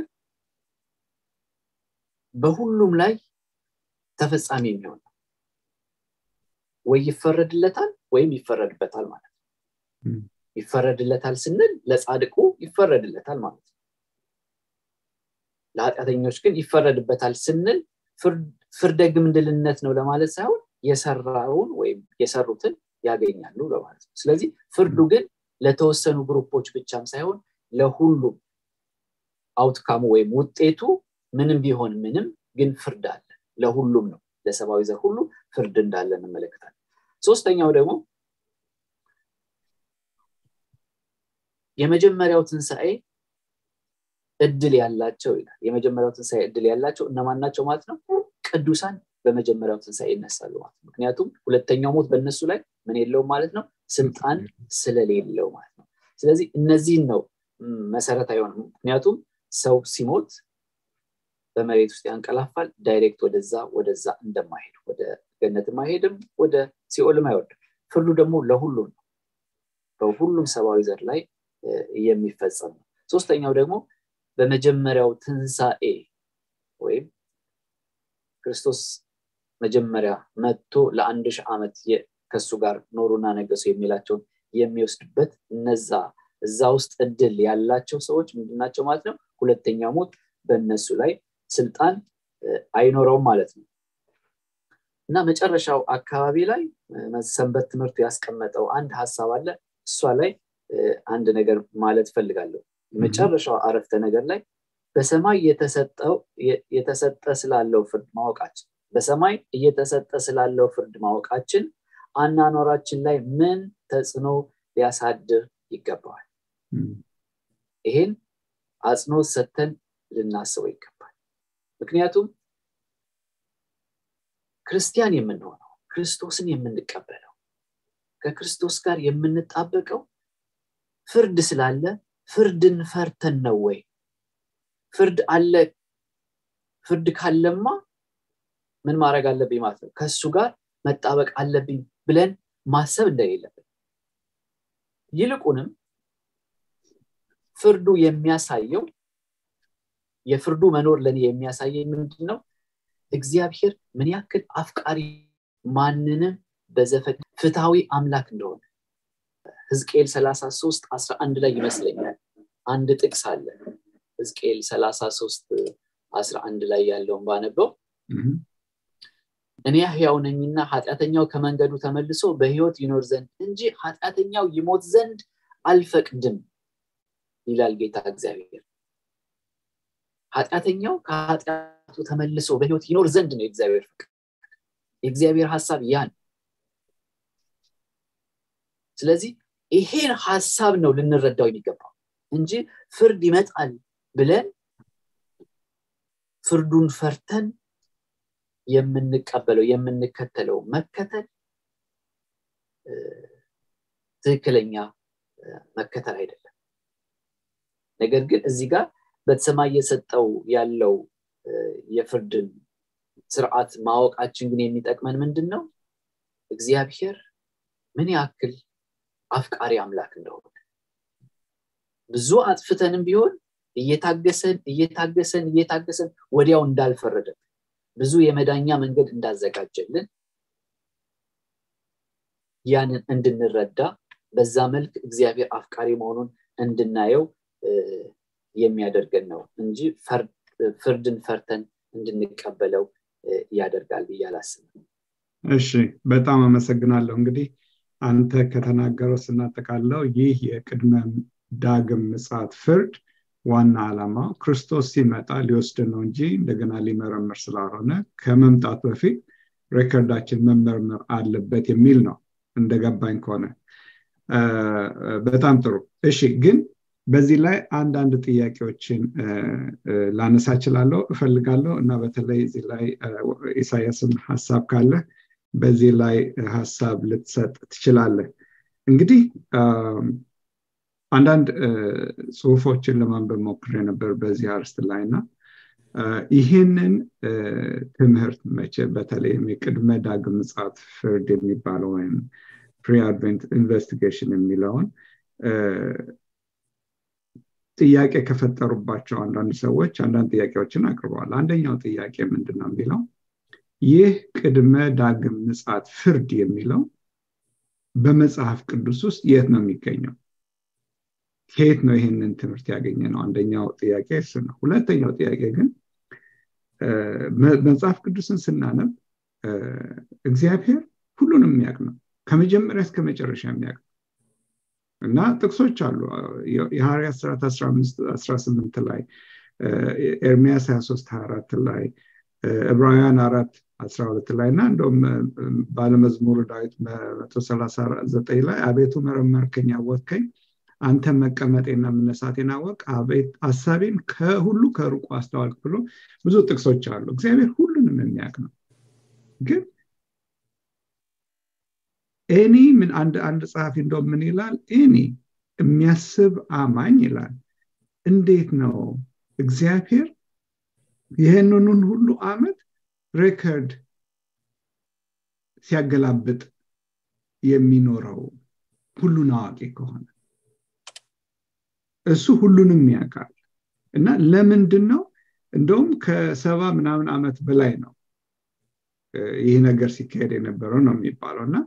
በሁሉም ላይ ተፈጻሚ የሚሆን ነው ወይ ይፈረድለታል ወይም ይፈረድበታል ማለት ነው ይፈረድለታል ስንል ለጻድቁ ይፈረድለታል ማለት ነው ለኃጢአተኞች ግን ይፈረድበታል ስንል ፍርደ ግምድልነት ነው ለማለት ሳይሆን የሰራውን ወይም የሰሩትን ያገኛሉ ለማለት ነው ስለዚህ ፍርዱ ግን ለተወሰኑ ግሩፖች ብቻም ሳይሆን ለሁሉም አውትካሙ ወይም ውጤቱ ምንም ቢሆን ምንም ግን ፍርድ አለ ለሁሉም ነው ለሰብአዊ ዘር ሁሉ ፍርድ እንዳለ እንመለከታለን ሶስተኛው ደግሞ የመጀመሪያው ትንሣኤ እድል ያላቸው ይላል የመጀመሪያው ትንሣኤ እድል ያላቸው እነማን ናቸው ማለት ነው ቅዱሳን በመጀመሪያው ትንሣኤ ይነሳሉ ማለት ነው ምክንያቱም ሁለተኛው ሞት በእነሱ ላይ ምን የለውም ማለት ነው ስልጣን ስለሌለው ማለት ነው ስለዚህ እነዚህን ነው መሰረታዊ የሆነ ምክንያቱም ሰው ሲሞት በመሬት ውስጥ ያንቀላፋል ዳይሬክት ወደዛ ወደዛ እንደማይሄድ ወደ ገነትም አይሄድም ወደ ሲኦልም አይወርድም ፍርዱ ደግሞ ለሁሉም ነው በሁሉም ሰብአዊ ዘር ላይ የሚፈጸም ነው ሶስተኛው ደግሞ በመጀመሪያው ትንሣኤ ወይም ክርስቶስ መጀመሪያ መጥቶ ለአንድ ሺህ ዓመት ከሱ ጋር ኖሩና ነገሱ የሚላቸውን የሚወስድበት እነዛ እዛ ውስጥ እድል ያላቸው ሰዎች ምንድናቸው ማለት ነው ሁለተኛ ሞት በእነሱ ላይ ስልጣን አይኖረውም ማለት ነው እና መጨረሻው አካባቢ ላይ ሰንበት ትምህርቱ ያስቀመጠው አንድ ሀሳብ አለ እሷ ላይ አንድ ነገር ማለት ፈልጋለሁ መጨረሻው አረፍተ ነገር ላይ በሰማይ የተሰጠ ስላለው ፍርድ ማወቃችን በሰማይ እየተሰጠ ስላለው ፍርድ ማወቃችን አናኗራችን ላይ ምን ተጽዕኖ ሊያሳድር ይገባዋል ይሄን አጽንኦት ሰተን ልናስበው ይገባል ምክንያቱም ክርስቲያን የምንሆነው ክርስቶስን የምንቀበለው ከክርስቶስ ጋር የምንጣበቀው ፍርድ ስላለ ፍርድን ፈርተን ነው ወይ ፍርድ አለ ፍርድ ካለማ ምን ማድረግ አለብኝ ማለት ነው ከእሱ ጋር መጣበቅ አለብኝ ብለን ማሰብ እንደሌለብን ይልቁንም ፍርዱ የሚያሳየው የፍርዱ መኖር ለእኔ የሚያሳየኝ ምንድን ነው እግዚአብሔር ምን ያክል አፍቃሪ ማንንም በዘፈ ፍትሐዊ አምላክ እንደሆነ ህዝቅኤል 33 11 ላይ ይመስለኛል አንድ ጥቅስ አለ ህዝቅኤል 33 11 ላይ ያለውን ባነበው እኔ ህያው ነኝና ኃጢአተኛው ከመንገዱ ተመልሶ በህይወት ይኖር ዘንድ እንጂ ኃጢአተኛው ይሞት ዘንድ አልፈቅድም ይላል ጌታ እግዚአብሔር ኃጢአተኛው ከኃጢአቱ ተመልሶ በህይወት ይኖር ዘንድ ነው የእግዚአብሔር ፍቅር የእግዚአብሔር ሀሳብ ያ ነው ስለዚህ ይሄን ሀሳብ ነው ልንረዳው የሚገባው እንጂ ፍርድ ይመጣል ብለን ፍርዱን ፈርተን የምንቀበለው የምንከተለው መከተል ትክክለኛ መከተል አይደለም ነገር ግን እዚህ ጋር በተሰማይ እየሰጠው ያለው የፍርድን ስርዓት ማወቃችን ግን የሚጠቅመን ምንድን ነው እግዚአብሔር ምን ያክል አፍቃሪ አምላክ እንደሆነ ብዙ አጥፍተንም ቢሆን እየታገሰን እየታገሰን እየታገሰን ወዲያው እንዳልፈረደን ብዙ የመዳኛ መንገድ እንዳዘጋጀልን ያንን እንድንረዳ በዛ መልክ እግዚአብሔር አፍቃሪ መሆኑን እንድናየው የሚያደርገን ነው እንጂ ፍርድን ፈርተን እንድንቀበለው ያደርጋል ብዬ አላስብም እሺ በጣም አመሰግናለሁ እንግዲህ አንተ ከተናገረው ስናጠቃለው ይህ የቅድመ ዳግም ምጽት ፍርድ ዋና ዓላማ ክርስቶስ ሲመጣ ሊወስድ ነው እንጂ እንደገና ሊመረምር ስላልሆነ ከመምጣት በፊት ሬከርዳችን መመርመር አለበት የሚል ነው እንደገባኝ ከሆነ በጣም ጥሩ እሺ ግን በዚህ ላይ አንዳንድ ጥያቄዎችን ላነሳ ችላለሁ እፈልጋለሁ እና በተለይ እዚህ ላይ ኢሳያስም ሀሳብ ካለ በዚህ ላይ ሀሳብ ልትሰጥ ትችላለህ እንግዲህ አንዳንድ ጽሁፎችን ለማንበብ ሞክሬ ነበር በዚህ አርስት ላይ እና ይህንን ትምህርት መቼ በተለይም የቅድመ ዳግም ምጽት ፍርድ የሚባለው ወይም ፕሪ አድቨንት ኢንቨስቲጌሽን የሚለውን ጥያቄ ከፈጠሩባቸው አንዳንድ ሰዎች አንዳንድ ጥያቄዎችን አቅርበዋል አንደኛው ጥያቄ ምንድን ነው የሚለው ይህ ቅድመ ዳግም ምጽት ፍርድ የሚለው በመጽሐፍ ቅዱስ ውስጥ የት ነው የሚገኘው ከየት ነው ይህንን ትምህርት ያገኘ ነው አንደኛው ጥያቄ እሱ ነው ሁለተኛው ጥያቄ ግን መጽሐፍ ቅዱስን ስናነብ እግዚአብሔር ሁሉንም የሚያውቅ ነው ከመጀመሪያ እስከ መጨረሻ የሚያውቅ እና ጥቅሶች አሉ የሐዋርያት ስራት 18 ላይ ኤርሚያስ 23 24 ላይ ዕብራውያን አራት 12 ላይ እና እንደውም ባለመዝሙር ዳዊት 139 ላይ አቤቱ መረመርከኝ አወቅከኝ አንተ መቀመጤና መነሳቴን አወቅ ሀሳቤን ከሁሉ ከሩቁ አስተዋልክ ብሎ ብዙ ጥቅሶች አሉ እግዚአብሔር ሁሉንም የሚያውቅ ነው ግን ኤኒ ምን አንድ አንድ ጸሐፊ እንደው ምን ይላል ኤኒ የሚያስብ አማኝ ይላል እንዴት ነው እግዚአብሔር ይህንኑን ሁሉ አመት ሬከርድ ሲያገላብጥ የሚኖረው ሁሉን አዋቂ ከሆነ እሱ ሁሉንም ያውቃል እና ለምንድን ነው እንደውም ከሰባ ምናምን ዓመት በላይ ነው ይህ ነገር ሲካሄድ የነበረው ነው የሚባለው እና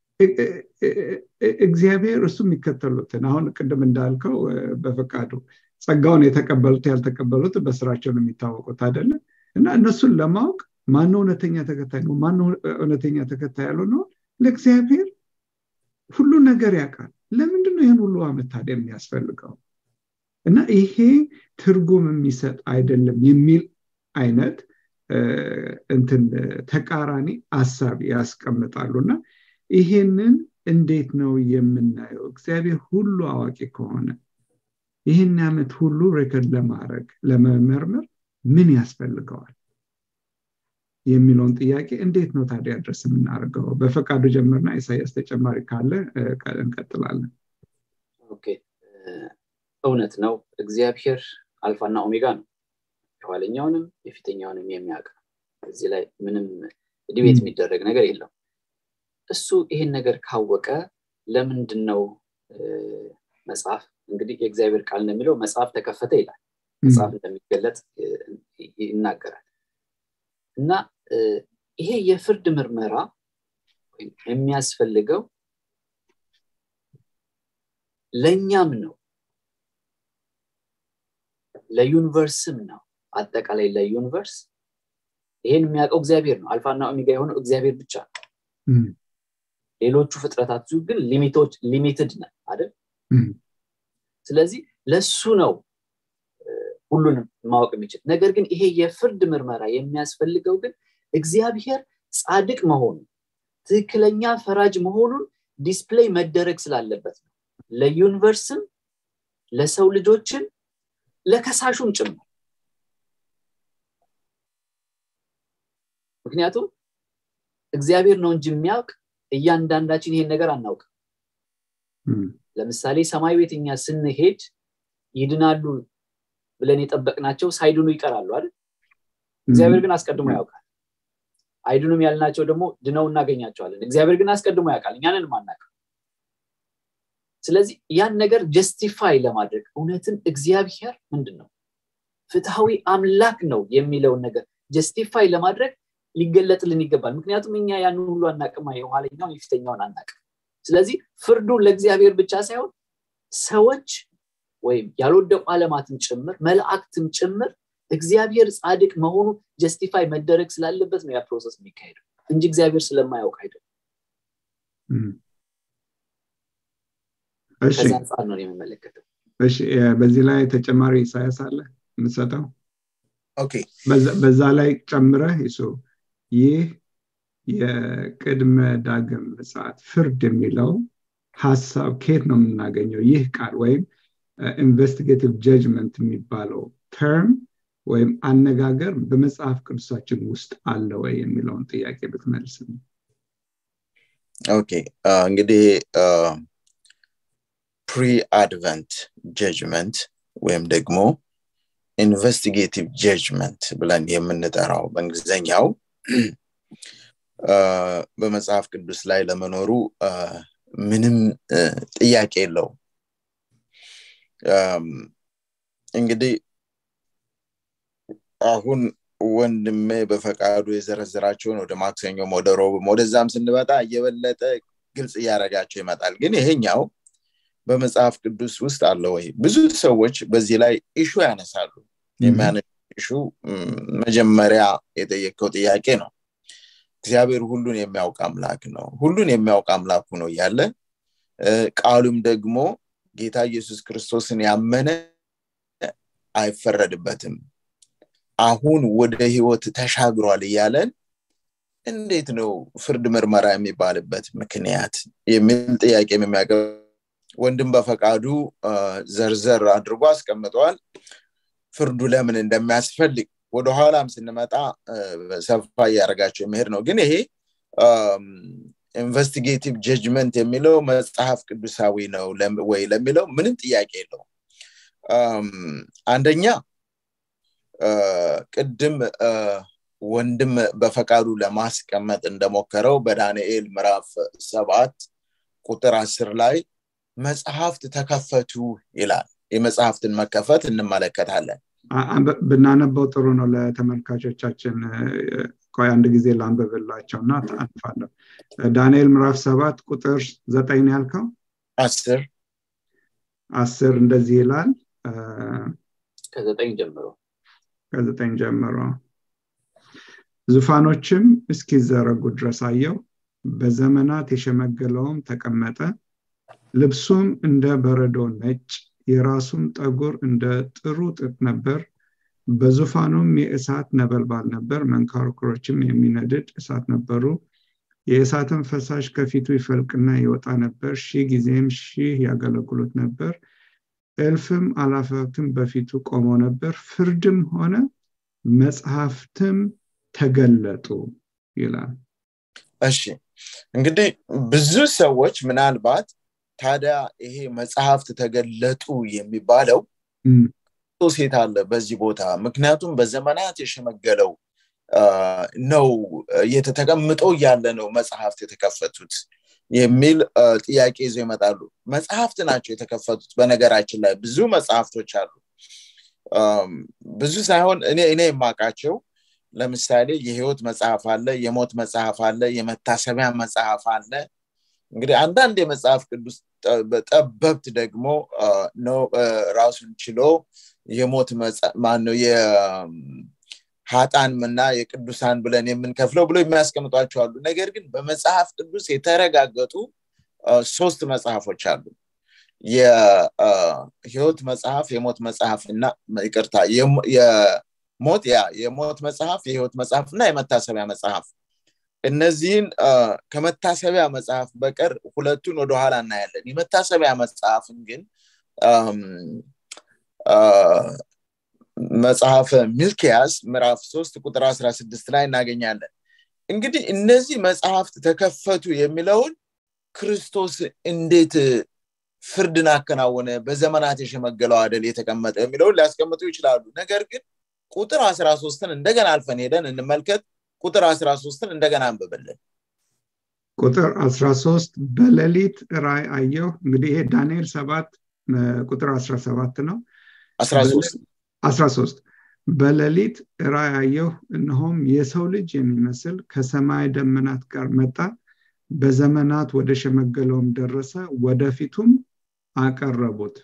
እግዚአብሔር እሱ የሚከተሉትን አሁን ቅድም እንዳልከው በፈቃዱ ጸጋውን የተቀበሉት ያልተቀበሉት በስራቸው ነው የሚታወቁት አይደለም እና እነሱን ለማወቅ ማነው እውነተኛ ተከታይ ነው ማነው እውነተኛ ተከታይ ያለው ነው ለእግዚአብሔር ሁሉ ነገር ያውቃል ለምንድነው ይህን ሁሉ አመት ታዲያ የሚያስፈልገው እና ይሄ ትርጉም የሚሰጥ አይደለም የሚል አይነት እንትን ተቃራኒ አሳብ ያስቀምጣሉ እና ይሄንን እንዴት ነው የምናየው እግዚአብሔር ሁሉ አዋቂ ከሆነ ይህን ዓመት ሁሉ ሬከርድ ለማድረግ ለመመርመር ምን ያስፈልገዋል የሚለውን ጥያቄ እንዴት ነው ታዲያ ድረስ የምናደርገው በፈቃዱ ጀምርና ኢሳያስ ተጨማሪ ካለ እንቀጥላለን እውነት ነው እግዚአብሔር አልፋና ኦሜጋ ነው የኋለኛውንም የፊተኛውንም የሚያውቅ እዚህ ላይ ምንም ዲቤት የሚደረግ ነገር የለው እሱ ይሄን ነገር ካወቀ ለምንድን ነው መጽሐፍ እንግዲህ የእግዚአብሔር ቃል እንደሚለው መጽሐፍ ተከፈተ ይላል መጽሐፍ እንደሚገለጥ ይናገራል እና ይሄ የፍርድ ምርመራ የሚያስፈልገው ለእኛም ነው ለዩኒቨርስም ነው አጠቃላይ ለዩኒቨርስ ይሄን የሚያውቀው እግዚአብሔር ነው አልፋና ኦሜጋ የሆነው እግዚአብሔር ብቻ ነው ሌሎቹ ፍጥረታት ግን ሊሚቶች ሊሚትድ ነ አይደል ስለዚህ ለሱ ነው ሁሉንም ማወቅ የሚችል ነገር ግን ይሄ የፍርድ ምርመራ የሚያስፈልገው ግን እግዚአብሔር ጻድቅ መሆኑ ትክክለኛ ፈራጅ መሆኑን ዲስፕሌይ መደረግ ስላለበት ነው ለዩኒቨርስም ለሰው ልጆችን ለከሳሹም ጭምር ምክንያቱም እግዚአብሔር ነው እንጂ የሚያውቅ እያንዳንዳችን ይሄን ነገር አናውቅም ለምሳሌ ሰማይ ቤት እኛ ስንሄድ ይድናሉ ብለን የጠበቅናቸው ሳይድኑ ይቀራሉ አይደል እግዚአብሔር ግን አስቀድሞ ያውቃል አይድኑም ያልናቸው ደግሞ ድነው እናገኛቸዋለን እግዚአብሔር ግን አስቀድሞ ያውቃል እኛንን ማናውቅ ስለዚህ ያን ነገር ጀስቲፋይ ለማድረግ እውነትም እግዚአብሔር ምንድን ነው ፍትሐዊ አምላክ ነው የሚለውን ነገር ጀስቲፋይ ለማድረግ ሊገለጥልን ይገባል ምክንያቱም እኛ ያንን ሁሉ አናቅማ የኋለኛውን የፊተኛውን አናቅም ስለዚህ ፍርዱ ለእግዚአብሔር ብቻ ሳይሆን ሰዎች ወይም ያልወደቁ አለማትም ጭምር መላእክትም ጭምር እግዚአብሔር ጻድቅ መሆኑ ጀስቲፋይ መደረግ ስላለበት ነው ያ ፕሮሰስ የሚካሄደው እንጂ እግዚአብሔር ስለማያውቅ አይደለም ከዛ አንጻር ነው የምመለከተው በዚህ ላይ ተጨማሪ ኢሳያስ አለ የምትሰጠው ኦኬ በዛ ላይ ጨምረህ ይሱ ይህ የቅድመ ዳግም ምጽአት ፍርድ የሚለው ሀሳብ ከየት ነው የምናገኘው ይህ ቃል ወይም ኢንቨስቲጌቲቭ ጀጅመንት የሚባለው ተርም ወይም አነጋገር በመጽሐፍ ቅዱሳችን ውስጥ አለ ወይ የሚለውን ጥያቄ ብትመልስ ኦኬ እንግዲህ ፕሪ አድቨንት ጀጅመንት ወይም ደግሞ ኢንቨስቲጌቲቭ ጀጅመንት ብለን የምንጠራው በእንግሊዝኛው በመጽሐፍ ቅዱስ ላይ ለመኖሩ ምንም ጥያቄ የለውም እንግዲህ አሁን ወንድሜ በፈቃዱ የዘረዘራቸውን ወደ ማክሰኞም ወደ ሮብም ወደዛም ስንበጣ እየበለጠ ግልጽ እያደረጋቸው ይመጣል ግን ይሄኛው በመጽሐፍ ቅዱስ ውስጥ አለ ወይ ብዙ ሰዎች በዚህ ላይ ኢሹ ያነሳሉ የሚያነሱ ኢሹ መጀመሪያ የጠየቀው ጥያቄ ነው እግዚአብሔር ሁሉን የሚያውቅ አምላክ ነው ሁሉን የሚያውቅ አምላኩ ነው እያለ ቃሉም ደግሞ ጌታ ኢየሱስ ክርስቶስን ያመነ አይፈረድበትም አሁን ወደ ህይወት ተሻግሯል እያለን እንዴት ነው ፍርድ ምርመራ የሚባልበት ምክንያት የሚል ጥያቄ የሚያቀ ወንድም በፈቃዱ ዘርዘር አድርጎ አስቀምጠዋል ፍርዱ ለምን እንደሚያስፈልግ ወደኋላም ስንመጣ ሰፋ እያደረጋቸው የሚሄድ ነው ግን ይሄ ኢንቨስቲጌቲቭ ጀጅመንት የሚለው መጽሐፍ ቅዱሳዊ ነው ወይ ለሚለው ምንም ጥያቄ የለው አንደኛ ቅድም ወንድም በፈቃዱ ለማስቀመጥ እንደሞከረው በዳንኤል ምዕራፍ ሰባት ቁጥር አስር ላይ መጽሐፍት ተከፈቱ ይላል የመጽሐፍትን መከፈት እንመለከታለን ብናነበው ጥሩ ነው ለተመልካቾቻችን ቆይ አንድ ጊዜ ላንብብላቸው እና አልፋለሁ ዳንኤል ምዕራፍ ሰባት ቁጥር ዘጠኝ ያልከው አስር አስር እንደዚህ ይላል ከዘጠኝ ጀምሮ ከዘጠኝ ጀምሮ ዙፋኖችም እስኪዘረጉ ድረስ አየው በዘመናት የሸመገለውም ተቀመጠ ልብሱም እንደ በረዶ ነጭ የራሱም ጠጉር እንደ ጥሩ ጥጥ ነበር በዙፋኑም የእሳት ነበልባል ነበር መንካርኩሮችም የሚነድድ እሳት ነበሩ የእሳትን ፈሳሽ ከፊቱ ይፈልቅና ይወጣ ነበር ሺህ ጊዜም ሺህ ያገለግሉት ነበር እልፍም አላፋትም በፊቱ ቆመው ነበር ፍርድም ሆነ መጽሐፍትም ተገለጡ ይላል እሺ እንግዲህ ብዙ ሰዎች ምናልባት ታዲያ ይሄ መጽሐፍት ተገለጡ የሚባለው ሴት አለ በዚህ ቦታ ምክንያቱም በዘመናት የሸመገለው ነው የተቀምጦ እያለ ነው መጽሐፍት የተከፈቱት የሚል ጥያቄ ይዞ ይመጣሉ መጽሐፍት ናቸው የተከፈቱት በነገራችን ላይ ብዙ መጽሐፍቶች አሉ ብዙ ሳይሆን እኔ እኔ የማውቃቸው ለምሳሌ የህይወት መጽሐፍ አለ የሞት መጽሐፍ አለ የመታሰቢያ መጽሐፍ አለ እንግዲህ አንዳንድ የመጽሐፍ ቅዱስ ጠበብት ደግሞ ነው ራሱን ችሎ የሞት ማነው የሀጣን እና የቅዱሳን ብለን የምንከፍለው ብሎ የሚያስቀምጧቸው አሉ ነገር ግን በመጽሐፍ ቅዱስ የተረጋገጡ ሶስት መጽሐፎች አሉ የህይወት መጽሐፍ የሞት መጽሐፍ እና ይቅርታ የሞት ያ የሞት መጽሐፍ የህይወት መጽሐፍ እና የመታሰቢያ መጽሐፍ እነዚህን ከመታሰቢያ መጽሐፍ በቀር ሁለቱን ወደኋላ እናያለን የመታሰቢያ መጽሐፍን ግን መጽሐፈ ሚልኪያስ ምዕራፍ 3 ቁጥር 16 ላይ እናገኛለን እንግዲህ እነዚህ መጽሐፍት ተከፈቱ የሚለውን ክርስቶስ እንዴት ፍርድን አከናወነ በዘመናት የሸመገለው አደል የተቀመጠ የሚለውን ሊያስቀምጡ ይችላሉ ነገር ግን ቁጥር 13ን እንደገና አልፈን ሄደን እንመልከት ቁጥር 13ን እንደገና አንብብልን ቁጥር 13 በሌሊት ራይ አየሁ እንግዲህ ይሄ ዳንኤል 7 ቁጥር 17 ነው 13 በሌሊት ራይ አየሁ እነሆም የሰው ልጅ የሚመስል ከሰማይ ደመናት ጋር መጣ በዘመናት ወደ ሸመገለውም ደረሰ ወደፊቱም አቀረቡት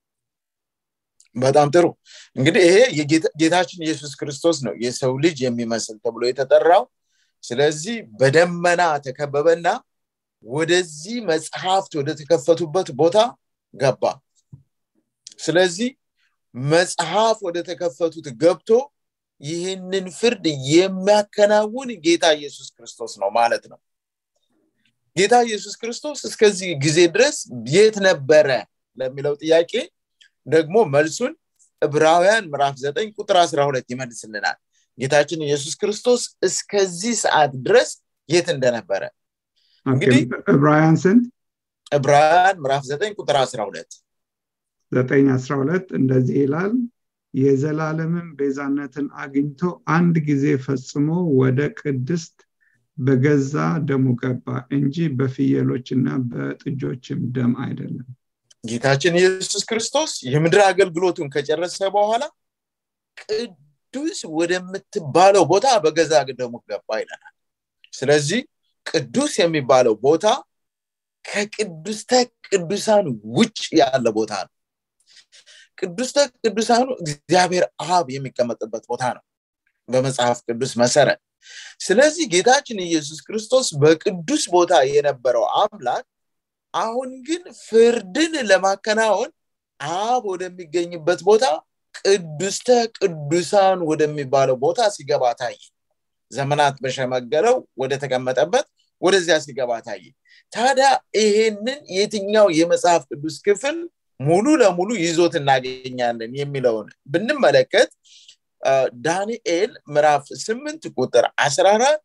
በጣም ጥሩ እንግዲህ ይሄ ጌታችን ኢየሱስ ክርስቶስ ነው የሰው ልጅ የሚመስል ተብሎ የተጠራው ስለዚህ በደመና ተከበበና ወደዚህ መጽሐፍት ወደ ተከፈቱበት ቦታ ገባ ስለዚህ መጽሐፍ ወደ ተከፈቱት ገብቶ ይህንን ፍርድ የሚያከናውን ጌታ ኢየሱስ ክርስቶስ ነው ማለት ነው ጌታ ኢየሱስ ክርስቶስ እስከዚህ ጊዜ ድረስ የት ነበረ ለሚለው ጥያቄ ደግሞ መልሱን ዕብራውያን ምዕራፍ 9 ቁጥር 12 ይመልስልናል ጌታችን ኢየሱስ ክርስቶስ እስከዚህ ሰዓት ድረስ የት እንደነበረ እንግዲህ ዕብራውያን ስንት ዕብራውያን ምዕራፍ 9 ቁጥር 12 ዘጠኝ አስራ ሁለት እንደዚህ ይላል የዘላለምን ቤዛነትን አግኝቶ አንድ ጊዜ ፈጽሞ ወደ ቅድስት በገዛ ደሙ ገባ እንጂ በፍየሎችና በጥጆችም ደም አይደለም ጌታችን ኢየሱስ ክርስቶስ የምድር አገልግሎቱን ከጨረሰ በኋላ ቅዱስ ወደምትባለው ቦታ በገዛ ደሙ ገባ ይለናል ስለዚህ ቅዱስ የሚባለው ቦታ ከቅዱስተ ቅዱሳን ውጭ ያለ ቦታ ነው ቅዱስተ ቅዱሳኑ እግዚአብሔር አብ የሚቀመጥበት ቦታ ነው በመጽሐፍ ቅዱስ መሰረት ስለዚህ ጌታችን ኢየሱስ ክርስቶስ በቅዱስ ቦታ የነበረው አምላክ አሁን ግን ፍርድን ለማከናወን አብ ወደሚገኝበት ቦታ ቅዱስተ ቅዱሳን ወደሚባለው ቦታ ሲገባ ታየ ዘመናት በሸመገለው ወደ ተቀመጠበት ወደዚያ ሲገባ ታየ ታዲያ ይሄንን የትኛው የመጽሐፍ ቅዱስ ክፍል ሙሉ ለሙሉ ይዞት እናገኛለን የሚለውን ብንመለከት ዳንኤል ምዕራፍ 8 ቁጥር 14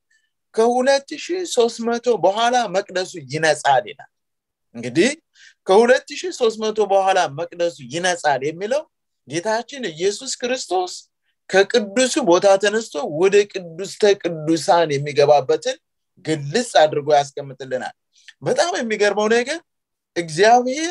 ከ2300 በኋላ መቅደሱ ይነጻል ይላል እንግዲህ ከ2300 በኋላ መቅደሱ ይነጻል የሚለው ጌታችን ኢየሱስ ክርስቶስ ከቅዱሱ ቦታ ተነስቶ ወደ ቅዱስተ ቅዱሳን የሚገባበትን ግልጽ አድርጎ ያስቀምጥልናል በጣም የሚገርመው ነገር እግዚአብሔር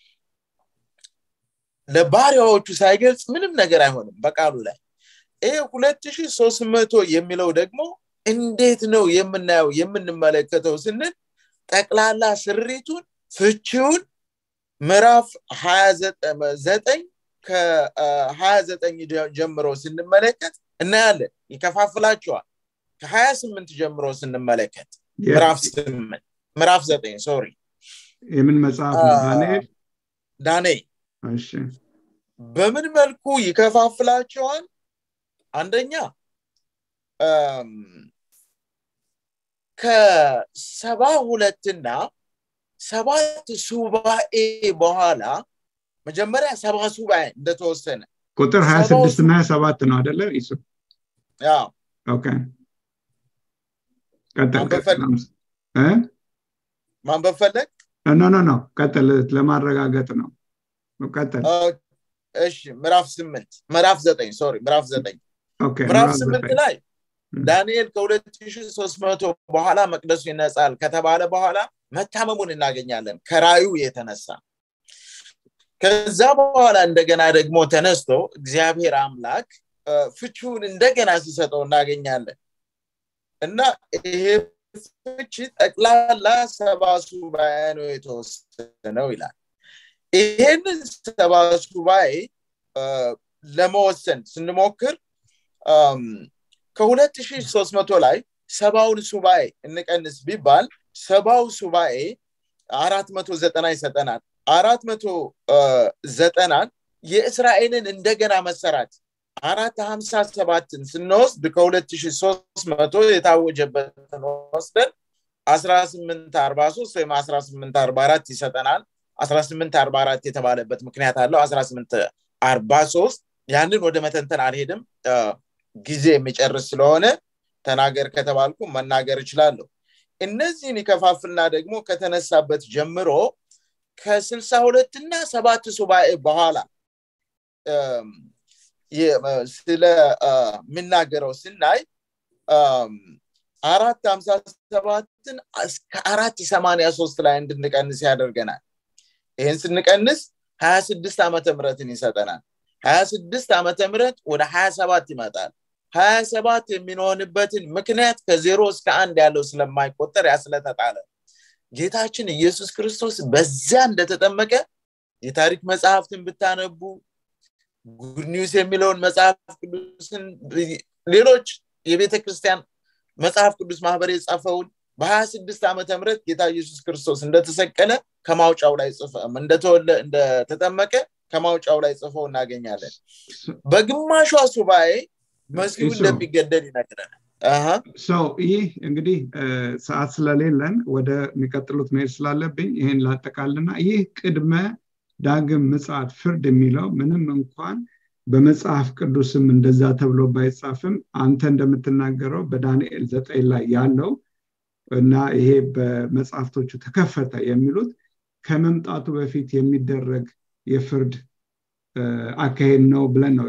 ለባሪያዎቹ ሳይገልጽ ምንም ነገር አይሆንም በቃሉ ላይ ይህ ሁለት ሺህ ሶስት መቶ የሚለው ደግሞ እንዴት ነው የምናየው የምንመለከተው ስንል ጠቅላላ ስሪቱን ፍቺውን ምዕራፍ ዘጠኝ ከሀያ ዘጠኝ ጀምሮ ስንመለከት እናያለን ይከፋፍላቸዋል ከሀያ ስምንት ጀምሮ ስንመለከት ምዕራፍ ስምንት ምዕራፍ ዘጠኝ ሶሪ የምን መጽሐፍ ነው ዳንኤል ዳንኤል በምን መልኩ ይከፋፍላቸዋል አንደኛ ከሰባ ሁለትና ሰባት ሱባኤ በኋላ መጀመሪያ ሰባ ሱባኤ እንደተወሰነ ቁጥር ሀያ ስድስት እና ሀያ ሰባት ነው አደለ ይሱ ማንበብ ፈለግ ኖ ኖ ኖ ቀጥል ለማረጋገጥ ነው ቀጥል እሺ ምዕራፍ ስምንት ምዕራፍ ዘጠኝ ሶሪ ምዕራፍ ዘጠኝ ምዕራፍ ስምንት ላይ ዳንኤል ከ2300 በኋላ መቅደሱ ይነጻል ከተባለ በኋላ መታመሙን እናገኛለን ከራዩ የተነሳ ከዛ በኋላ እንደገና ደግሞ ተነስቶ እግዚአብሔር አምላክ ፍቺውን እንደገና ሲሰጠው እናገኛለን እና ይሄ ፍቺ ጠቅላላ ሰባ ሱባኤ ነው የተወሰነው ይላል ይሄንን ሰባ ሱባኤ ለመወሰን ስንሞክር ከ2300 ላይ ሰባውን ሱባኤ እንቀንስ ቢባል ሰባው ሱባኤ አራት መቶ ዘጠና ይሰጠናል አራት መቶ ዘጠናን የእስራኤልን እንደገና መሰራት አራት ሀምሳ ሰባትን ስንወስድ ከሁለት ሺ ሶስት መቶ የታወጀበትን ወስደን አስራ ስምንት አርባ ሶስት ወይም አስራ ስምንት አርባ አራት ይሰጠናል አስራ ስምንት አርባ አራት የተባለበት ምክንያት አለው አስራ ስምንት አርባ ሶስት ያንን ወደ መተንተን አልሄድም ጊዜ የሚጨርስ ስለሆነ ተናገር ከተባልኩ መናገር እችላለሁ እነዚህን ይከፋፍልና ደግሞ ከተነሳበት ጀምሮ ከስልሳ ሁለት እና ሰባት ሱባኤ በኋላ ስለምናገረው ስናይ አራት ሀምሳ ሰባትን እስከ አራት ሰማኒያ ሶስት ላይ እንድንቀንስ ያደርገናል ይህን ስንቀንስ ሀያ ስድስት ዓመተ ምረትን ይሰጠናል ሀያ ስድስት ዓመተ ምረት ወደ ሀያ ሰባት ይመጣል ሀያ ሰባት የሚሆንበትን ምክንያት ከዜሮ እስከ አንድ ያለው ስለማይቆጠር ያስለተጣለ ጌታችን ኢየሱስ ክርስቶስ በዚያ እንደተጠመቀ የታሪክ መጽሐፍትን ብታነቡ ጉድ ኒውስ የሚለውን መጽሐፍ ቅዱስን ሌሎች የቤተ ክርስቲያን መጽሐፍ ቅዱስ ማህበር የጻፈውን በሀያ ስድስት ዓመተ ምህረት ጌታ ኢየሱስ ክርስቶስ እንደተሰቀለ ከማውጫው ላይ ጽፈ እንደተወለ እንደተጠመቀ ከማውጫው ላይ ጽፈው እናገኛለን በግማሿ ሱባኤ መሲሁ እንደሚገደል ይነግረናል ሰው ይህ እንግዲህ ሰዓት ስለሌለን ወደ የሚቀጥሉት መሄድ ስላለብኝ ይህን ላጠቃልና ይህ ቅድመ ዳግም ምጽት ፍርድ የሚለው ምንም እንኳን በመጽሐፍ ቅዱስም እንደዛ ተብሎ ባይጻፍም አንተ እንደምትናገረው በዳንኤል ዘጠኝ ላይ ያለው እና ይሄ በመጽሐፍቶቹ ተከፈተ የሚሉት ከመምጣቱ በፊት የሚደረግ የፍርድ አካሄድ ነው ብለን ነው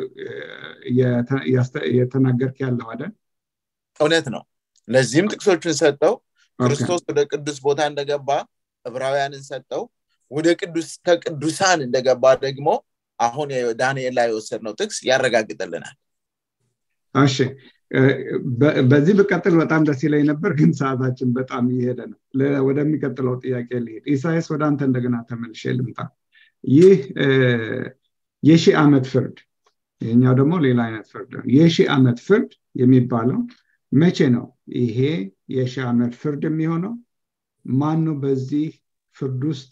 የተናገርክ ያለው አይደል እውነት ነው ለዚህም ጥቅሶቹን ሰጠው ክርስቶስ ወደ ቅዱስ ቦታ እንደገባ ዕብራውያንን ሰጠው ወደ ቅዱስ ከቅዱሳን እንደገባ ደግሞ አሁን ዳንኤል ላይ የወሰድነው ጥቅስ ያረጋግጥልናል እሺ በዚህ ብቀጥል በጣም ደስ ይለኝ ነበር ግን ሰዓታችን በጣም እየሄደ ነው ወደሚቀጥለው ጥያቄ ልሄድ ኢሳያስ ወደ አንተ እንደገና ተመልሼ ልምጣ ይህ የሺህ ዓመት ፍርድ ይህኛው ደግሞ ሌላ አይነት ፍርድ ነው የሺህ ዓመት ፍርድ የሚባለው መቼ ነው ይሄ የሺህ ዓመት ፍርድ የሚሆነው ማን ነው በዚህ ፍርድ ውስጥ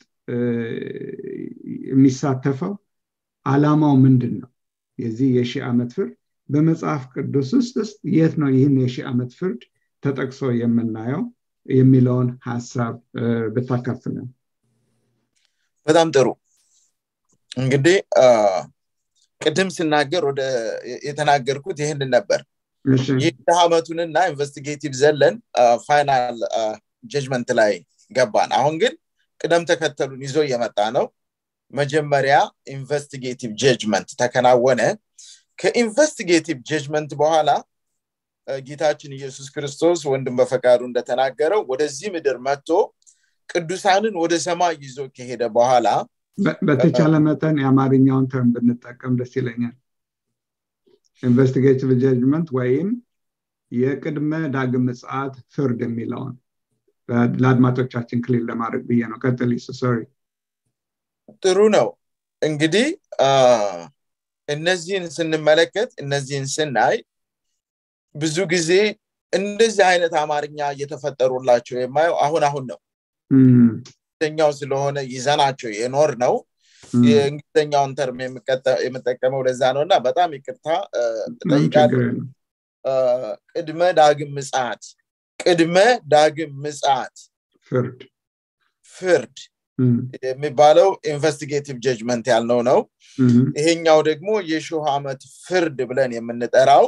የሚሳተፈው አላማው ምንድን ነው የዚህ የሺህ ዓመት ፍርድ በመጽሐፍ ቅዱስ ውስጥ የት ነው ይህን የሺህ ዓመት ፍርድ ተጠቅሶ የምናየው የሚለውን ሀሳብ ብታካፍለን በጣም ጥሩ እንግዲህ ቅድም ስናገር ወደ የተናገርኩት ይህንን ነበር ይህ ዓመቱንና ኢንቨስቲጌቲቭ ዘለን ፋይናል ጀጅመንት ላይ ገባን አሁን ግን ቅደም ተከተሉን ይዞ እየመጣ ነው መጀመሪያ ኢንቨስቲጌቲቭ ጀጅመንት ተከናወነ ከኢንቨስቲጌቲቭ ጀጅመንት በኋላ ጌታችን ኢየሱስ ክርስቶስ ወንድም በፈቃዱ እንደተናገረው ወደዚህ ምድር መጥቶ ቅዱሳንን ወደ ሰማይ ይዞ ከሄደ በኋላ በተቻለ መጠን የአማርኛውን ተርም ብንጠቀም ደስ ይለኛል ኢንቨስቲጌቲቭ ጀጅመንት ወይም የቅድመ ዳግም ምጽአት ፍርድ የሚለውን ለአድማጮቻችን ክሊል ለማድረግ ብዬ ነው ቀጥል ሶሪ ጥሩ ነው እንግዲህ እነዚህን ስንመለከት እነዚህን ስናይ ብዙ ጊዜ እንደዚህ አይነት አማርኛ እየተፈጠሩላቸው የማየው አሁን አሁን ነው እንግሊዝኛው ስለሆነ ይዘናቸው የኖር ነው የእንግሊዝኛውን ተርም የምጠቀመው ለዛ ነው እና በጣም ይቅርታ ጠይቃለሁ ቅድመ ዳግም ምጽት ቅድመ ዳግም ምጽት ፍርድ ፍርድ የሚባለው ኢንቨስቲጌቲቭ ጀጅመንት ያልነው ነው ይሄኛው ደግሞ የሺህ ዓመት ፍርድ ብለን የምንጠራው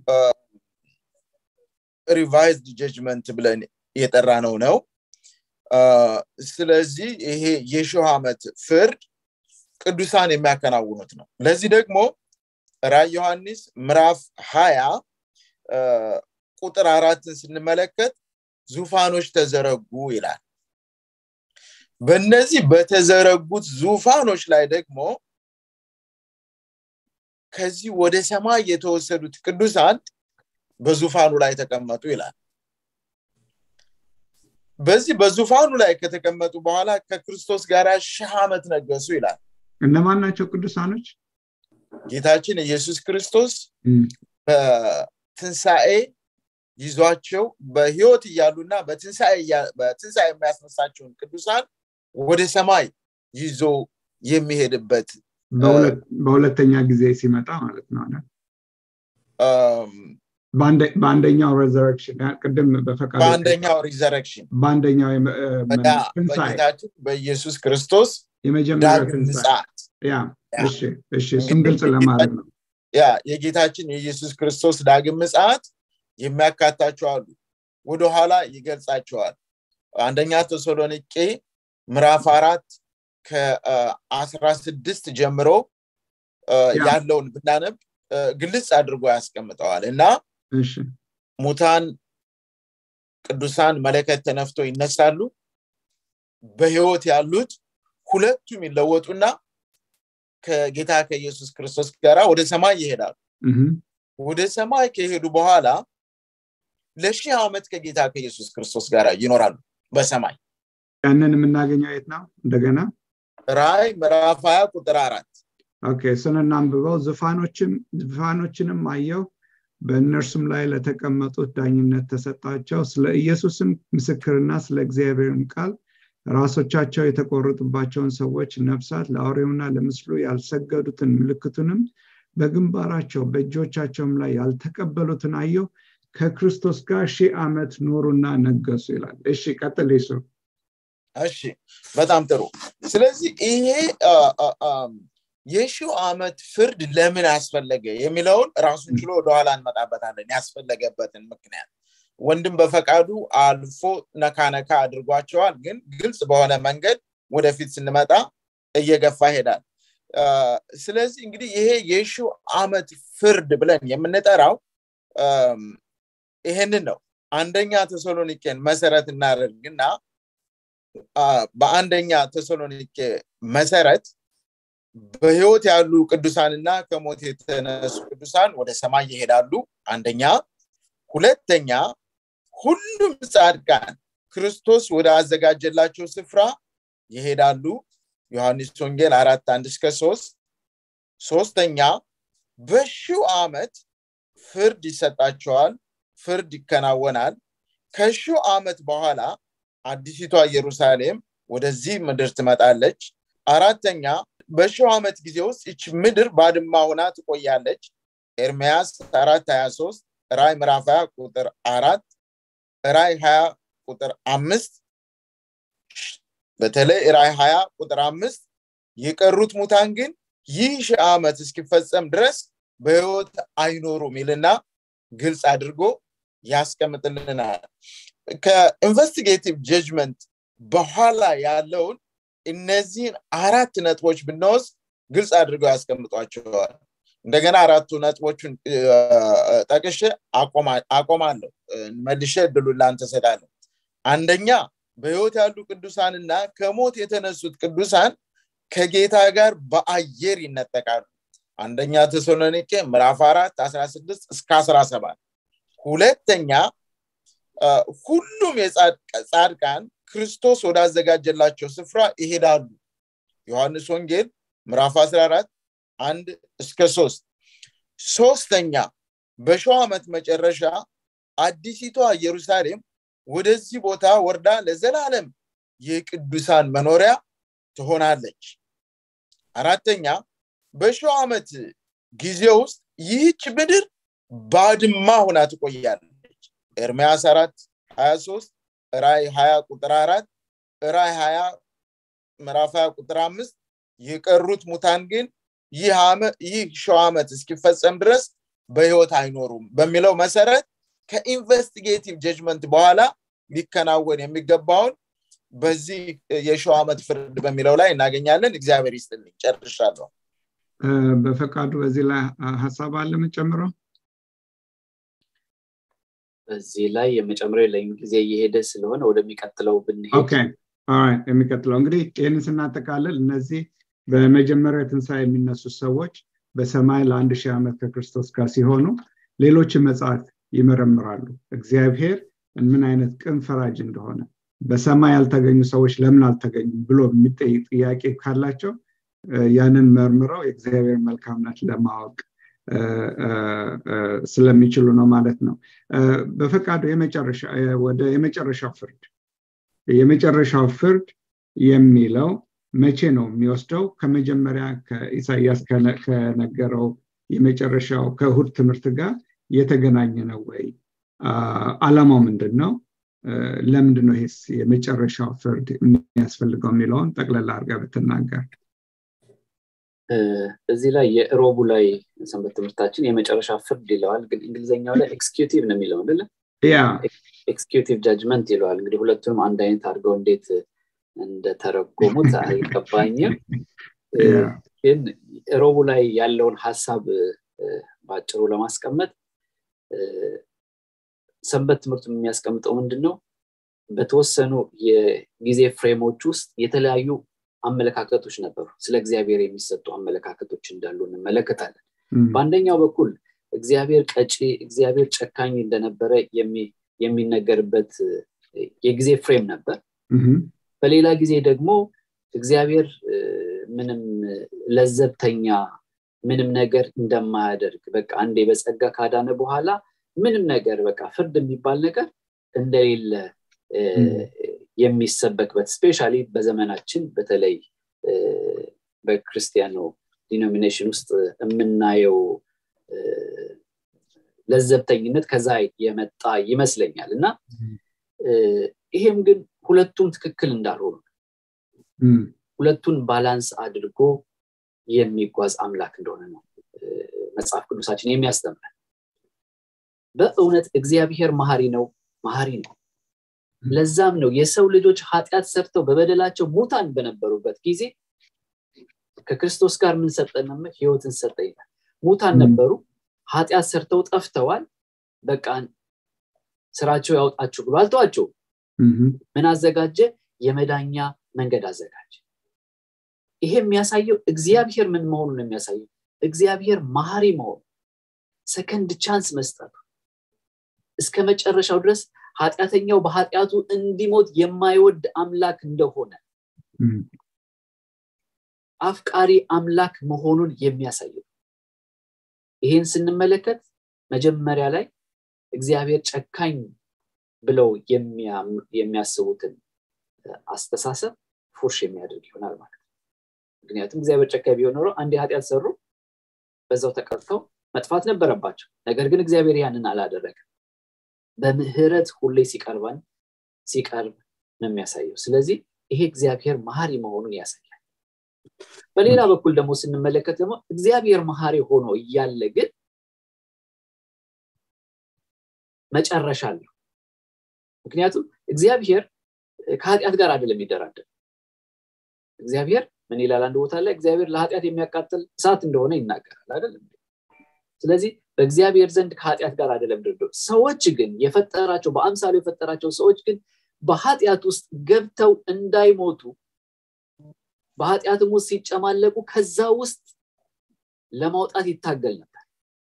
ሪቫይዝድ ጀጅመንት ብለን የጠራ ነው ነው ስለዚህ ይሄ የሺህ ዓመት ፍርድ ቅዱሳን የሚያከናውኑት ነው ለዚህ ደግሞ ራይ ዮሐንስ ምዕራፍ ሀያ ቁጥር አራትን ስንመለከት ዙፋኖች ተዘረጉ ይላል በእነዚህ በተዘረጉት ዙፋኖች ላይ ደግሞ ከዚህ ወደ ሰማይ የተወሰዱት ቅዱሳን በዙፋኑ ላይ ተቀመጡ ይላል በዚህ በዙፋኑ ላይ ከተቀመጡ በኋላ ከክርስቶስ ጋር ሺህ ዓመት ነገሱ ይላል እነማን ናቸው ቅዱሳኖች ጌታችን ኢየሱስ ክርስቶስ በትንሣኤ ይዟቸው በህይወት እያሉና በትንሣኤ የሚያስነሳቸውን ቅዱሳን ወደ ሰማይ ይዞ የሚሄድበት በሁለተኛ ጊዜ ሲመጣ ማለት ነው በአንደኛው ሬዘረክሽን ቅድም በፈቃድ በአንደኛው ሪዘረክሽን በአንደኛው በጌታችን በኢየሱስ ክርስቶስ የመጀመሪያ ዳግም ምጽአት እሱም ግልጽ ለማድረግ ነው ያ የጌታችን የኢየሱስ ክርስቶስ ዳግም ምጽአት የሚያካታቸው አሉ ወደኋላ ይገልጻቸዋል አንደኛ ተሰሎኒቄ ምዕራፍ አራት ከአስራ ስድስት ጀምሮ ያለውን ብናነብ ግልጽ አድርጎ ያስቀምጠዋል እና ሙታን ቅዱሳን መለከት ተነፍቶ ይነሳሉ በህይወት ያሉት ሁለቱም ይለወጡና ከጌታ ከኢየሱስ ክርስቶስ ጋር ወደ ሰማይ ይሄዳሉ ወደ ሰማይ ከሄዱ በኋላ ለሺህ ዓመት ከጌታ ከኢየሱስ ክርስቶስ ጋር ይኖራሉ በሰማይ ያንን የምናገኘው የት ነው እንደገና ራይ ምዕራፍ ሀያ ቁጥር አራት ኦኬ እሱን እናንብበው ዙፋኖችንም አየው በእነርሱም ላይ ለተቀመጡት ዳኝነት ተሰጣቸው ስለ ኢየሱስም ምስክርና ስለ እግዚአብሔርም ቃል ራሶቻቸው የተቆረጡባቸውን ሰዎች ነፍሳት ለአውሬውና ለምስሉ ያልሰገዱትን ምልክቱንም በግንባራቸው በእጆቻቸውም ላይ ያልተቀበሉትን አየው ከክርስቶስ ጋር ሺህ ዓመት ኖሩና ነገሱ ይላል እሺ ቀጥል ይሱ እሺ በጣም ጥሩ ስለዚህ ይሄ የሺው ዓመት ፍርድ ለምን አስፈለገ የሚለውን ራሱን ችሎ ወደኋላ እንመጣበታለን ያስፈለገበትን ምክንያት ወንድም በፈቃዱ አልፎ ነካ ነካ አድርጓቸዋል ግን ግልጽ በሆነ መንገድ ወደፊት ስንመጣ እየገፋ ሄዳል ስለዚህ እንግዲህ ይሄ የሺው ዓመት ፍርድ ብለን የምንጠራው ይሄንን ነው አንደኛ ተሰሎኒቄን መሰረት እናደርግና በአንደኛ ተሰሎኒቄ መሰረት በህይወት ያሉ ቅዱሳንና ከሞት የተነሱ ቅዱሳን ወደ ሰማይ ይሄዳሉ አንደኛ ሁለተኛ ሁሉም ጻድቃን ክርስቶስ ወደ አዘጋጀላቸው ስፍራ ይሄዳሉ ዮሐንስ ወንጌል አራት አንድ እስከ ሶስት ሶስተኛ በሺው ዓመት ፍርድ ይሰጣቸዋል ፍርድ ይከናወናል ከሺው ዓመት በኋላ አዲሲቷ ኢየሩሳሌም ወደዚህ ምድር ትመጣለች አራተኛ በሺው ዓመት ጊዜ ውስጥ ይች ምድር ባድማ ሆና ትቆያለች ኤርሚያስ አራት ሀያ ሶስት ራይ ምዕራፍ ሀያ ቁጥር አራት ራይ ሀያ ቁጥር አምስት በተለይ ራይ ሀያ ቁጥር አምስት የቀሩት ሙታን ግን ይህ ሺህ ዓመት እስኪፈጸም ድረስ በህይወት አይኖሩም ይልና ግልጽ አድርጎ ያስቀምጥልናል ከኢንቨስቲጌቲቭ ጀጅመንት በኋላ ያለውን እነዚህን አራት ነጥቦች ብንወስድ ግልጽ አድርገው ያስቀምጧቸዋል እንደገና አራቱ ነጥቦቹን ጠቅሼ አቆማለሁ መልሼ እድሉን ላንተ ሰጣለሁ አንደኛ በህይወት ያሉ ቅዱሳንና ከሞት የተነሱት ቅዱሳን ከጌታ ጋር በአየር ይነጠቃሉ አንደኛ ተሰሎኒቄ ምዕራፍ አራት 16 እስከ 17 ሁለተኛ ሁሉም የጻድቃን ክርስቶስ ወዳዘጋጀላቸው ስፍራ ይሄዳሉ ዮሐንስ ወንጌል ምዕራፍ 14 አንድ እስከ ሶስት ሶስተኛ በሸው ዓመት መጨረሻ አዲሲቷ ኢየሩሳሌም ወደዚህ ቦታ ወርዳ ለዘላለም የቅዱሳን መኖሪያ ትሆናለች አራተኛ በሸው ዓመት ጊዜ ውስጥ ይህች ምድር ባድማ ሆና ትቆያለች ኤርሚያስ አራት ሀያ ሶስት ራይ ሀያ ቁጥር አራት ራይ ሀያ ምዕራፍ ሀያ ቁጥር አምስት የቀሩት ሙታን ግን ይህ ሸው ዓመት እስኪፈጸም ድረስ በህይወት አይኖሩም በሚለው መሰረት ከኢንቨስቲጌቲቭ ጀጅመንት በኋላ ሊከናወን የሚገባውን በዚህ የሸው ዓመት ፍርድ በሚለው ላይ እናገኛለን እግዚአብሔር ይስጥልኝ ጨርሻለሁ በፈቃዱ በዚህ ላይ ሀሳብ አለ የምጨምረው በዚህ ላይ የመጨመሪያ የለኝም ጊዜ እየሄደ ስለሆነ ወደሚቀጥለው ብንሄድ የሚቀጥለው እንግዲህ ይህንን ስናጠቃልል እነዚህ በመጀመሪያ ትንሣኤ የሚነሱ ሰዎች በሰማይ ለአንድ ሺህ ዓመት ከክርስቶስ ጋር ሲሆኑ ሌሎችን መጽሐፍ ይመረምራሉ እግዚአብሔር ምን አይነት ቅን ፈራጅ እንደሆነ በሰማይ ያልተገኙ ሰዎች ለምን አልተገኙም ብሎ የሚጠይቅ ጥያቄ ካላቸው ያንን መርምረው የእግዚአብሔር መልካምነት ለማወቅ ስለሚችሉ ነው ማለት ነው በፈቃዱ ወደ የመጨረሻው ፍርድ የመጨረሻው ፍርድ የሚለው መቼ ነው የሚወስደው ከመጀመሪያ ከኢሳያስ ከነገረው የመጨረሻው ከእሁድ ትምህርት ጋር የተገናኘ ነው ወይ አላማው ምንድን ነው ለምንድን ነው ይሄስ የመጨረሻው ፍርድ የሚያስፈልገው የሚለውን ጠቅለላ አድርጋ ብትናገር እዚህ ላይ የእሮቡ ላይ ሰንበት ትምህርታችን የመጨረሻ ፍርድ ይለዋል ግን እንግሊዝኛው ላይ ኤክስኪዩቲቭ ነው የሚለው አይደለ ኤክስኪዩቲቭ ጃጅመንት ይለዋል እንግዲህ ሁለቱንም አንድ አይነት አድርገው እንዴት እንደተረጎሙት አልገባኝም ግን ሮቡ ላይ ያለውን ሀሳብ በአጭሩ ለማስቀመጥ ሰንበት ትምህርቱ የሚያስቀምጠው ምንድን ነው በተወሰኑ የጊዜ ፍሬሞች ውስጥ የተለያዩ አመለካከቶች ነበሩ ስለ እግዚአብሔር የሚሰጡ አመለካከቶች እንዳሉ እንመለከታለን በአንደኛው በኩል እግዚአብሔር ቀጪ እግዚአብሔር ጨካኝ እንደነበረ የሚነገርበት የጊዜ ፍሬም ነበር በሌላ ጊዜ ደግሞ እግዚአብሔር ምንም ለዘብተኛ ምንም ነገር እንደማያደርግ በቃ አንዴ በጸጋ ካዳነ በኋላ ምንም ነገር በቃ ፍርድ የሚባል ነገር እንደሌለ የሚሰበክበት ስፔሻሊ በዘመናችን በተለይ በክርስቲያኖ ዲኖሚኔሽን ውስጥ የምናየው ለዘብተኝነት ከዛ የመጣ ይመስለኛል እና ይሄም ግን ሁለቱም ትክክል እንዳልሆኑ ሁለቱን ባላንስ አድርጎ የሚጓዝ አምላክ እንደሆነ ነው መጽሐፍ ቅዱሳችን የሚያስተምረን በእውነት እግዚአብሔር መሀሪ ነው መሀሪ ነው ለዛም ነው የሰው ልጆች ኃጢአት ሰርተው በበደላቸው ሙታን በነበሩበት ጊዜ ከክርስቶስ ጋር ምን ሰጠን ህይወትን ሰጠ ይላል ሙታን ነበሩ ኃጢአት ሰርተው ጠፍተዋል በቃ ስራቸው ያውጣችሁ ብሎ አልተዋቸው ምን አዘጋጀ የመዳኛ መንገድ አዘጋጀ ይሄ የሚያሳየው እግዚአብሔር ምን መሆኑን የሚያሳየው እግዚአብሔር መሀሪ መሆኑ ሰከንድ ቻንስ መስጠቱ እስከ መጨረሻው ድረስ ኃጢአተኛው በኃጢአቱ እንዲሞት የማይወድ አምላክ እንደሆነ አፍቃሪ አምላክ መሆኑን የሚያሳየው ይህን ስንመለከት መጀመሪያ ላይ እግዚአብሔር ጨካኝ ብለው የሚያስቡትን አስተሳሰብ ፉርሽ የሚያደርግ ይሆናል ማለት ነው ምክንያቱም እግዚአብሔር ጨካኝ ቢሆን ኖሮ አንድ ኃጢአት ሰሩ በዛው ተቀርተው መጥፋት ነበረባቸው ነገር ግን እግዚአብሔር ያንን አላደረገም በምህረት ሁሌ ሲቀርበን ሲቀርብ ነው የሚያሳየው ስለዚህ ይሄ እግዚአብሔር መሀሪ መሆኑን ያሳያል በሌላ በኩል ደግሞ ስንመለከት ደግሞ እግዚአብሔር መሀሪ ሆኖ እያለ ግን መጨረሻ አለው ምክንያቱም እግዚአብሔር ከኃጢአት ጋር አይደለም የሚደራደር እግዚአብሔር ምን ይላል አንድ ቦታ ላይ እግዚአብሔር ለኃጢአት የሚያቃጥል እሳት እንደሆነ ይናገራል አይደለም ስለዚህ በእግዚአብሔር ዘንድ ከኃጢአት ጋር አይደለም ድርድር ሰዎች ግን የፈጠራቸው በአምሳሉ የፈጠራቸው ሰዎች ግን በኃጢአት ውስጥ ገብተው እንዳይሞቱ በኃጢአትም ውስጥ ሲጨማለቁ ከዛ ውስጥ ለማውጣት ይታገል ነበር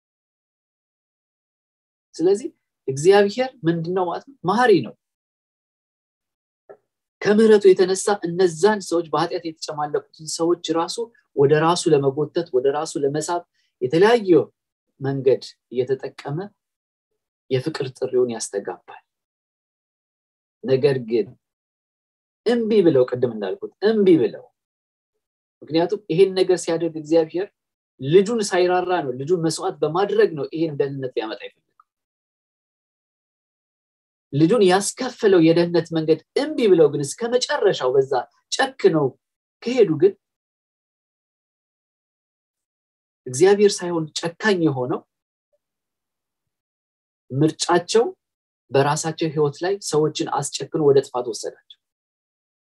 ስለዚህ እግዚአብሔር ምንድነው ማለት ነው መሀሪ ነው ከምህረቱ የተነሳ እነዛን ሰዎች በኃጢአት የተጨማለቁትን ሰዎች ራሱ ወደ ራሱ ለመጎተት ወደ ራሱ ለመሳብ የተለያየ መንገድ እየተጠቀመ የፍቅር ጥሪውን ያስተጋባል ነገር ግን እምቢ ብለው ቅድም እንዳልኩት እምቢ ብለው ምክንያቱም ይሄን ነገር ሲያደርግ እግዚአብሔር ልጁን ሳይራራ ነው ልጁን መስዋዕት በማድረግ ነው ይሄን ደህንነት ሊያመጣ ይፈልገው ልጁን ያስከፈለው የደህንነት መንገድ እምቢ ብለው ግን እስከ መጨረሻው በዛ ጨክ ነው ከሄዱ ግን እግዚአብሔር ሳይሆን ጨካኝ የሆነው ምርጫቸው በራሳቸው ህይወት ላይ ሰዎችን አስጨክኖ ወደ ጥፋት ወሰዳቸው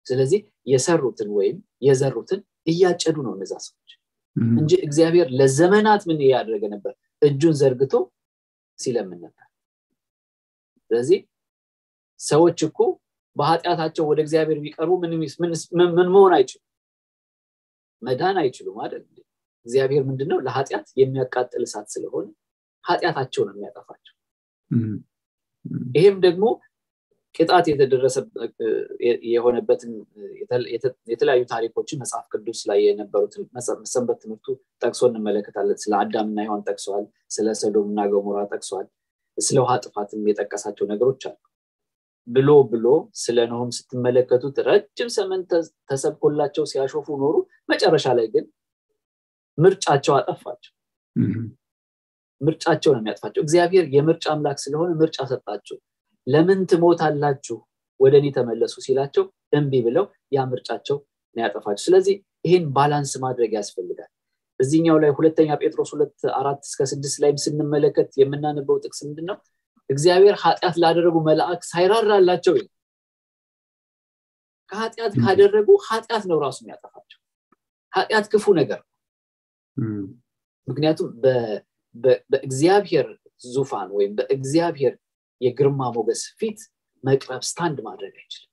ስለዚህ የሰሩትን ወይም የዘሩትን እያጨዱ ነው እነዛ ሰዎች እንጂ እግዚአብሔር ለዘመናት ምን እያደረገ ነበር እጁን ዘርግቶ ሲለምን ነበር ስለዚህ ሰዎች እኮ በኃጢአታቸው ወደ እግዚአብሔር ቢቀርቡ ምን መሆን አይችሉም መዳን አይችሉም አይደል እግዚአብሔር ምንድነው ለኃጢአት የሚያቃጥል እሳት ስለሆነ ኃጢአታቸው ነው የሚያጠፋቸው ይሄም ደግሞ ቅጣት የተደረሰ የሆነበትን የተለያዩ ታሪኮችን መጽሐፍ ቅዱስ ላይ የነበሩትን ሰንበት ትምህርቱ ጠቅሶ እንመለከታለን ስለ አዳምና ሔዋን ጠቅሰዋል ስለ ሰዶምና ገሞራ ጠቅሰዋል ስለ ውሃ ጥፋትም የጠቀሳቸው ነገሮች አሉ ብሎ ብሎ ስለ ኖህም ስትመለከቱት ረጅም ሰመን ተሰብኮላቸው ሲያሾፉ ኖሩ መጨረሻ ላይ ግን ምርጫቸው አጠፋቸው ምርጫቸው ነው የሚያጥፋቸው እግዚአብሔር የምርጫ አምላክ ስለሆነ ምርጫ ሰጣቸው ለምን ትሞታላችሁ ወደ እኔ ተመለሱ ሲላቸው እምቢ ብለው ያ ምርጫቸው ነው ያጠፋቸው ስለዚህ ይህን ባላንስ ማድረግ ያስፈልጋል እዚህኛው ላይ ሁለተኛ ጴጥሮስ ሁለት አራት እስከ ስድስት ላይም ስንመለከት የምናነበው ጥቅስ ምንድን ነው እግዚአብሔር ኃጢአት ላደረጉ መልአክ ሳይራራላቸው ከኃጢአት ካደረጉ ኃጢአት ነው ራሱ የሚያጠፋቸው ኃጢአት ክፉ ነገር ነው ምክንያቱም በእግዚአብሔር ዙፋን ወይም በእግዚአብሔር የግርማ ሞገስ ፊት መቅረብ ስታንድ ማድረግ አይችልም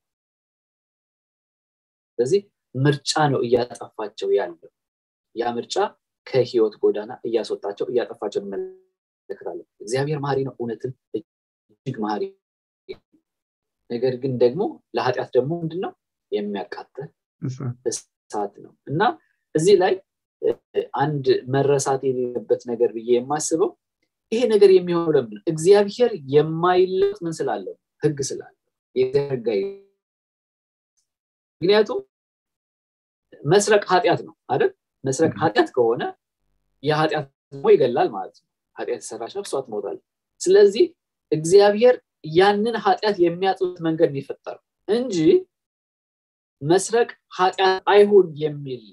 ስለዚህ ምርጫ ነው እያጠፋቸው ያለው ያ ምርጫ ከህይወት ጎዳና እያስወጣቸው እያጠፋቸው እንመለከታለን እግዚአብሔር መሀሪ ነው እውነትም እጅግ መሀሪ ነገር ግን ደግሞ ለኃጢአት ደግሞ ምንድነው የሚያቃጥል እሳት ነው እና እዚህ ላይ አንድ መረሳት የሌለበት ነገር ብዬ የማስበው ይሄ ነገር የሚሆነው ለምን እግዚአብሔር የማይለጥ ምን ስላለው ህግ ስላለው የህግ ምክንያቱም መስረቅ ኃጢአት ነው አይደል መስረቅ ኃጢአት ከሆነ የኃጢአት ደግሞ ይገላል ማለት ነው ኃጢአት የሰራች ነፍሷ ትሞታለች ስለዚህ እግዚአብሔር ያንን ኃጢአት የሚያጥሉት መንገድ የሚፈጠረው እንጂ መስረቅ ኃጢአት አይሁን የሚል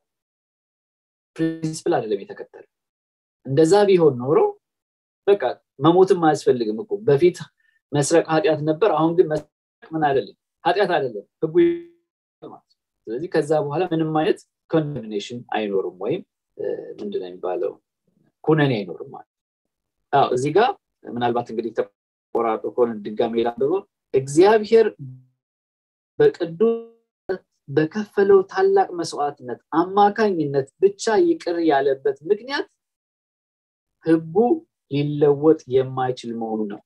ፕሪንስፕል አይደለም የተከተለ እንደዛ ቢሆን ኖሮ በቃ መሞትም አያስፈልግም እኮ በፊት መስረቅ ኃጢአት ነበር አሁን ግን መስረቅ ምን አይደለም ኃጢአት አይደለም ህጉ ስለዚህ ከዛ በኋላ ምንም አይነት ኮንደሚኔሽን አይኖርም ወይም ምንድነው የሚባለው ኩነኔ አይኖርም ማለት እዚህ ጋር ምናልባት እንግዲህ ተቆራርጦ ከሆነ ድጋሜ ላንብበው እግዚአብሔር በቅዱስ በከፈለው ታላቅ መስዋዕትነት አማካኝነት ብቻ ይቅር ያለበት ምክንያት ህጉ ሊለወጥ የማይችል መሆኑ ነው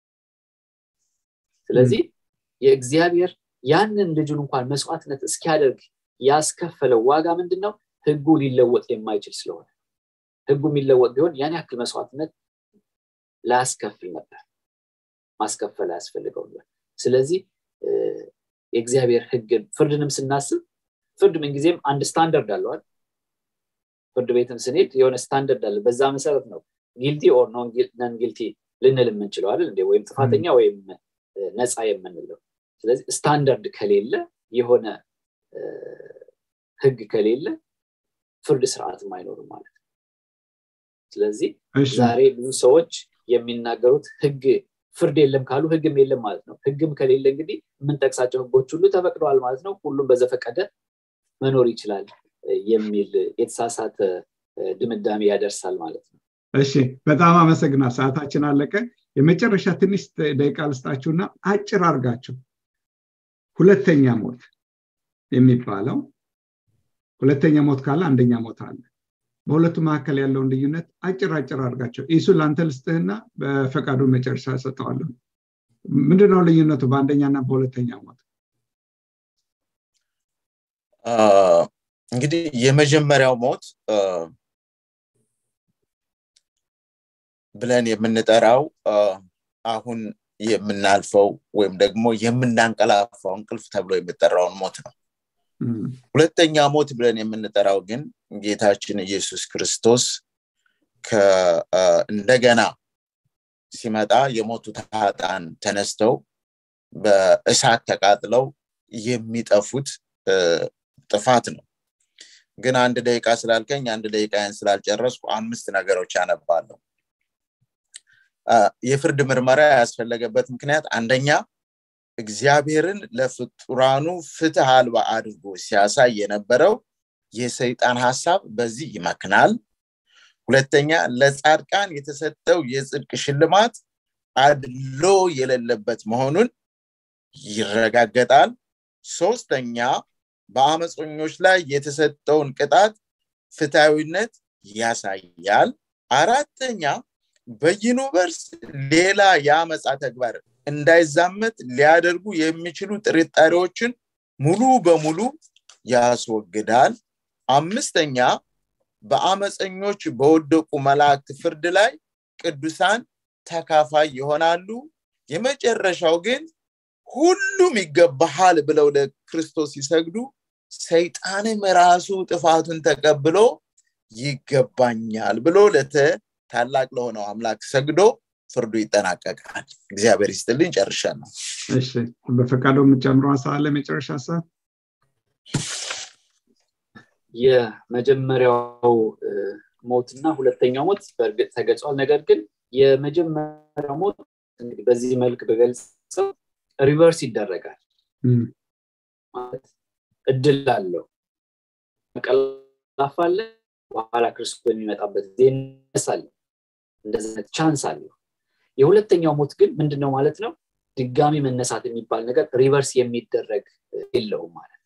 ስለዚህ የእግዚአብሔር ያንን ልጁን እንኳን መስዋዕትነት እስኪያደርግ ያስከፈለው ዋጋ ምንድን ነው ህጉ ሊለወጥ የማይችል ስለሆነ ህጉ የሚለወጥ ቢሆን ያን ያክል መስዋዕትነት ላያስከፍል ነበር ማስከፈል አያስፈልገው ነበር ስለዚህ የእግዚአብሔር ህግን ፍርድንም ስናስብ ፍርድ ምንጊዜም አንድ ስታንደርድ አለዋል ፍርድ ቤትም ስንሄድ የሆነ ስታንደርድ አለ በዛ መሰረት ነው ጊልቲ ኦር ነን ጊልቲ ልንል የምንችለው አይደል እንዴ ወይም ጥፋተኛ ወይም ነፃ የምንለው ስለዚህ ስታንዳርድ ከሌለ የሆነ ህግ ከሌለ ፍርድ ስርዓትም አይኖርም ማለት ነው ስለዚህ ዛሬ ብዙ ሰዎች የሚናገሩት ህግ ፍርድ የለም ካሉ ህግም የለም ማለት ነው ህግም ከሌለ እንግዲህ የምንጠቅሳቸው ህጎች ሁሉ ተፈቅደዋል ማለት ነው ሁሉም በዘፈቀደ መኖር ይችላል የሚል የተሳሳተ ድምዳሜ ያደርሳል ማለት ነው እሺ በጣም አመሰግና ሰዓታችን አለቀ የመጨረሻ ትንሽ ደቂቃ ልስጣችሁና አጭር አርጋችሁ ሁለተኛ ሞት የሚባለው ሁለተኛ ሞት ካለ አንደኛ ሞት አለ በሁለቱ መካከል ያለውን ልዩነት አጭር አጭር አድርጋቸው ኢሱ ለአንተ ልስጥህና በፈቃዱ መጨረሻ ሰጠዋለሁ ምንድነው ልዩነቱ በአንደኛና በሁለተኛ ሞት እንግዲህ የመጀመሪያው ሞት ብለን የምንጠራው አሁን የምናልፈው ወይም ደግሞ የምናንቀላፋው እንቅልፍ ተብሎ የሚጠራውን ሞት ነው ሁለተኛ ሞት ብለን የምንጠራው ግን ጌታችን ኢየሱስ ክርስቶስ እንደገና ሲመጣ የሞቱት ሀጣን ተነስተው በእሳት ተቃጥለው የሚጠፉት ጥፋት ነው ግን አንድ ደቂቃ ስላልከኝ አንድ ደቂቃን ስላልጨረስኩ አምስት ነገሮች ያነባለሁ የፍርድ ምርመራ ያስፈለገበት ምክንያት አንደኛ እግዚአብሔርን ለፍጡራኑ ፍትህ አልባ አድርጎ ሲያሳይ የነበረው የሰይጣን ሀሳብ በዚህ ይመክናል ሁለተኛ ለጻድቃን የተሰጠው የጽድቅ ሽልማት አድሎ የሌለበት መሆኑን ይረጋገጣል ሶስተኛ በአመፀኞች ላይ የተሰጠውን ቅጣት ፍትሐዊነት ያሳያል አራተኛ በዩኒቨርስ ሌላ የአመፃ ተግባር እንዳይዛመት ሊያደርጉ የሚችሉ ጥርጣሬዎችን ሙሉ በሙሉ ያስወግዳል አምስተኛ በአመፀኞች በወደቁ መላእክት ፍርድ ላይ ቅዱሳን ተካፋይ ይሆናሉ የመጨረሻው ግን ሁሉም ይገባሃል ብለው ለክርስቶስ ሲሰግዱ ሰይጣንም ራሱ ጥፋቱን ተቀብሎ ይገባኛል ብሎ ለተ ታላቅ ለሆነው አምላክ ሰግዶ ፍርዱ ይጠናቀቃል እግዚአብሔር ይስጥልኝ ጨርሻለሁ እሺ በፈቃዶ የምጨምረው ሀሳብ አለ መጨረሻ ሀሳብ የመጀመሪያው ሞትና ሁለተኛው ሞት በእርግጥ ተገልጿል ነገር ግን የመጀመሪያው ሞት እንግዲህ በዚህ መልክ በገልጸው ሪቨርስ ይደረጋል ማለት እድል አለው ቀላፋለ በኋላ ክርስቶስ የሚመጣበት ጊዜ ይነሳል እንደዚህ ቻንስ አለው የሁለተኛው ሞት ግን ምንድነው ማለት ነው ድጋሚ መነሳት የሚባል ነገር ሪቨርስ የሚደረግ የለውም ማለት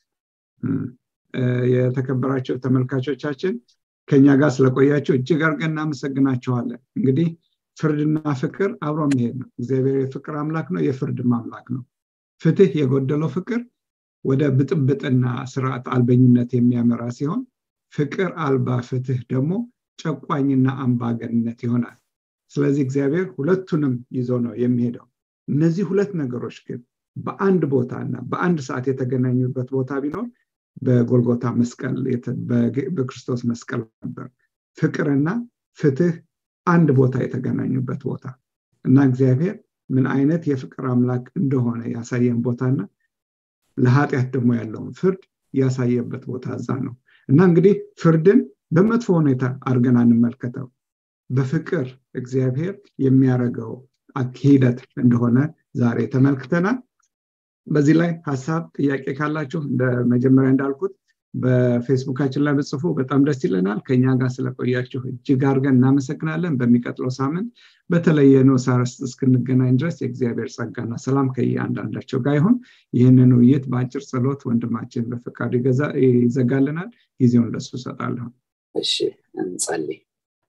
የተከበራቸው ተመልካቾቻችን ከኛ ጋር ስለቆያቸው እጅግ አርገን እናመሰግናቸዋለን እንግዲህ ፍርድና ፍቅር አብሮ መሄድ ነው እግዚአብሔር የፍቅር አምላክ ነው የፍርድም አምላክ ነው ፍትህ የጎደለው ፍቅር ወደ ብጥብጥና ስርዓት አልበኝነት የሚያመራ ሲሆን ፍቅር አልባ ፍትህ ደግሞ ጨቋኝና አምባገንነት ይሆናል ስለዚህ እግዚአብሔር ሁለቱንም ይዞ ነው የሚሄደው እነዚህ ሁለት ነገሮች ግን በአንድ ቦታ እና በአንድ ሰዓት የተገናኙበት ቦታ ቢኖር በጎልጎታ መስቀል በክርስቶስ መስቀል ነበር ፍቅርና ፍትህ አንድ ቦታ የተገናኙበት ቦታ እና እግዚአብሔር ምን አይነት የፍቅር አምላክ እንደሆነ ያሳየን ቦታና ለኃጢአት ደግሞ ያለውን ፍርድ ያሳየበት ቦታ እዛ ነው እና እንግዲህ ፍርድን በመጥፎ ሁኔታ አድርገን አንመልከተው በፍቅር እግዚአብሔር የሚያደርገው ሂደት እንደሆነ ዛሬ ተመልክተናል በዚህ ላይ ሀሳብ ጥያቄ ካላችሁ እንደ መጀመሪያ እንዳልኩት በፌስቡካችን ላይ በጽፎ በጣም ደስ ይለናል ከኛ ጋር ስለቆያችሁ እጅግ አድርገን እናመሰግናለን በሚቀጥለው ሳምንት በተለየ ንዑስ አርዕስት እስክንገናኝ ድረስ የእግዚአብሔር ጸጋና ሰላም ከየአንዳንዳቸው ጋር ይሁን ይህንን ውይይት በአጭር ጸሎት ወንድማችን በፈቃዱ ይዘጋልናል ጊዜውን ለሱ እሰጣለሁ እሺ እንጸልይ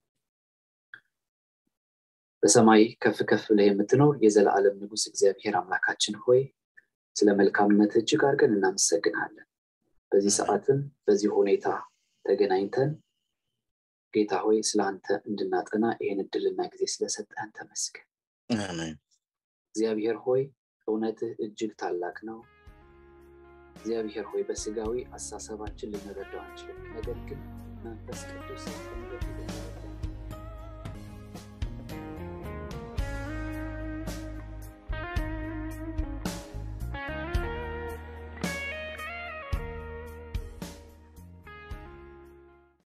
በሰማይ ከፍ ከፍ ብለህ የምትኖር የዘላለም ንጉስ እግዚአብሔር አምላካችን ሆይ ስለ መልካምነት እጅግ አድርገን እናመሰግናለን በዚህ ሰዓትም በዚህ ሁኔታ ተገናኝተን ጌታ ሆይ ስለ አንተ እንድናጠና ይህን እድልና ጊዜ ስለሰጠን ተመስገን እግዚአብሔር ሆይ እውነትህ እጅግ ታላቅ ነው እግዚአብሔር ሆይ በስጋዊ አሳሰባችን ልንረዳው አንችልም ነገር ግን መንፈስ ቅዱስ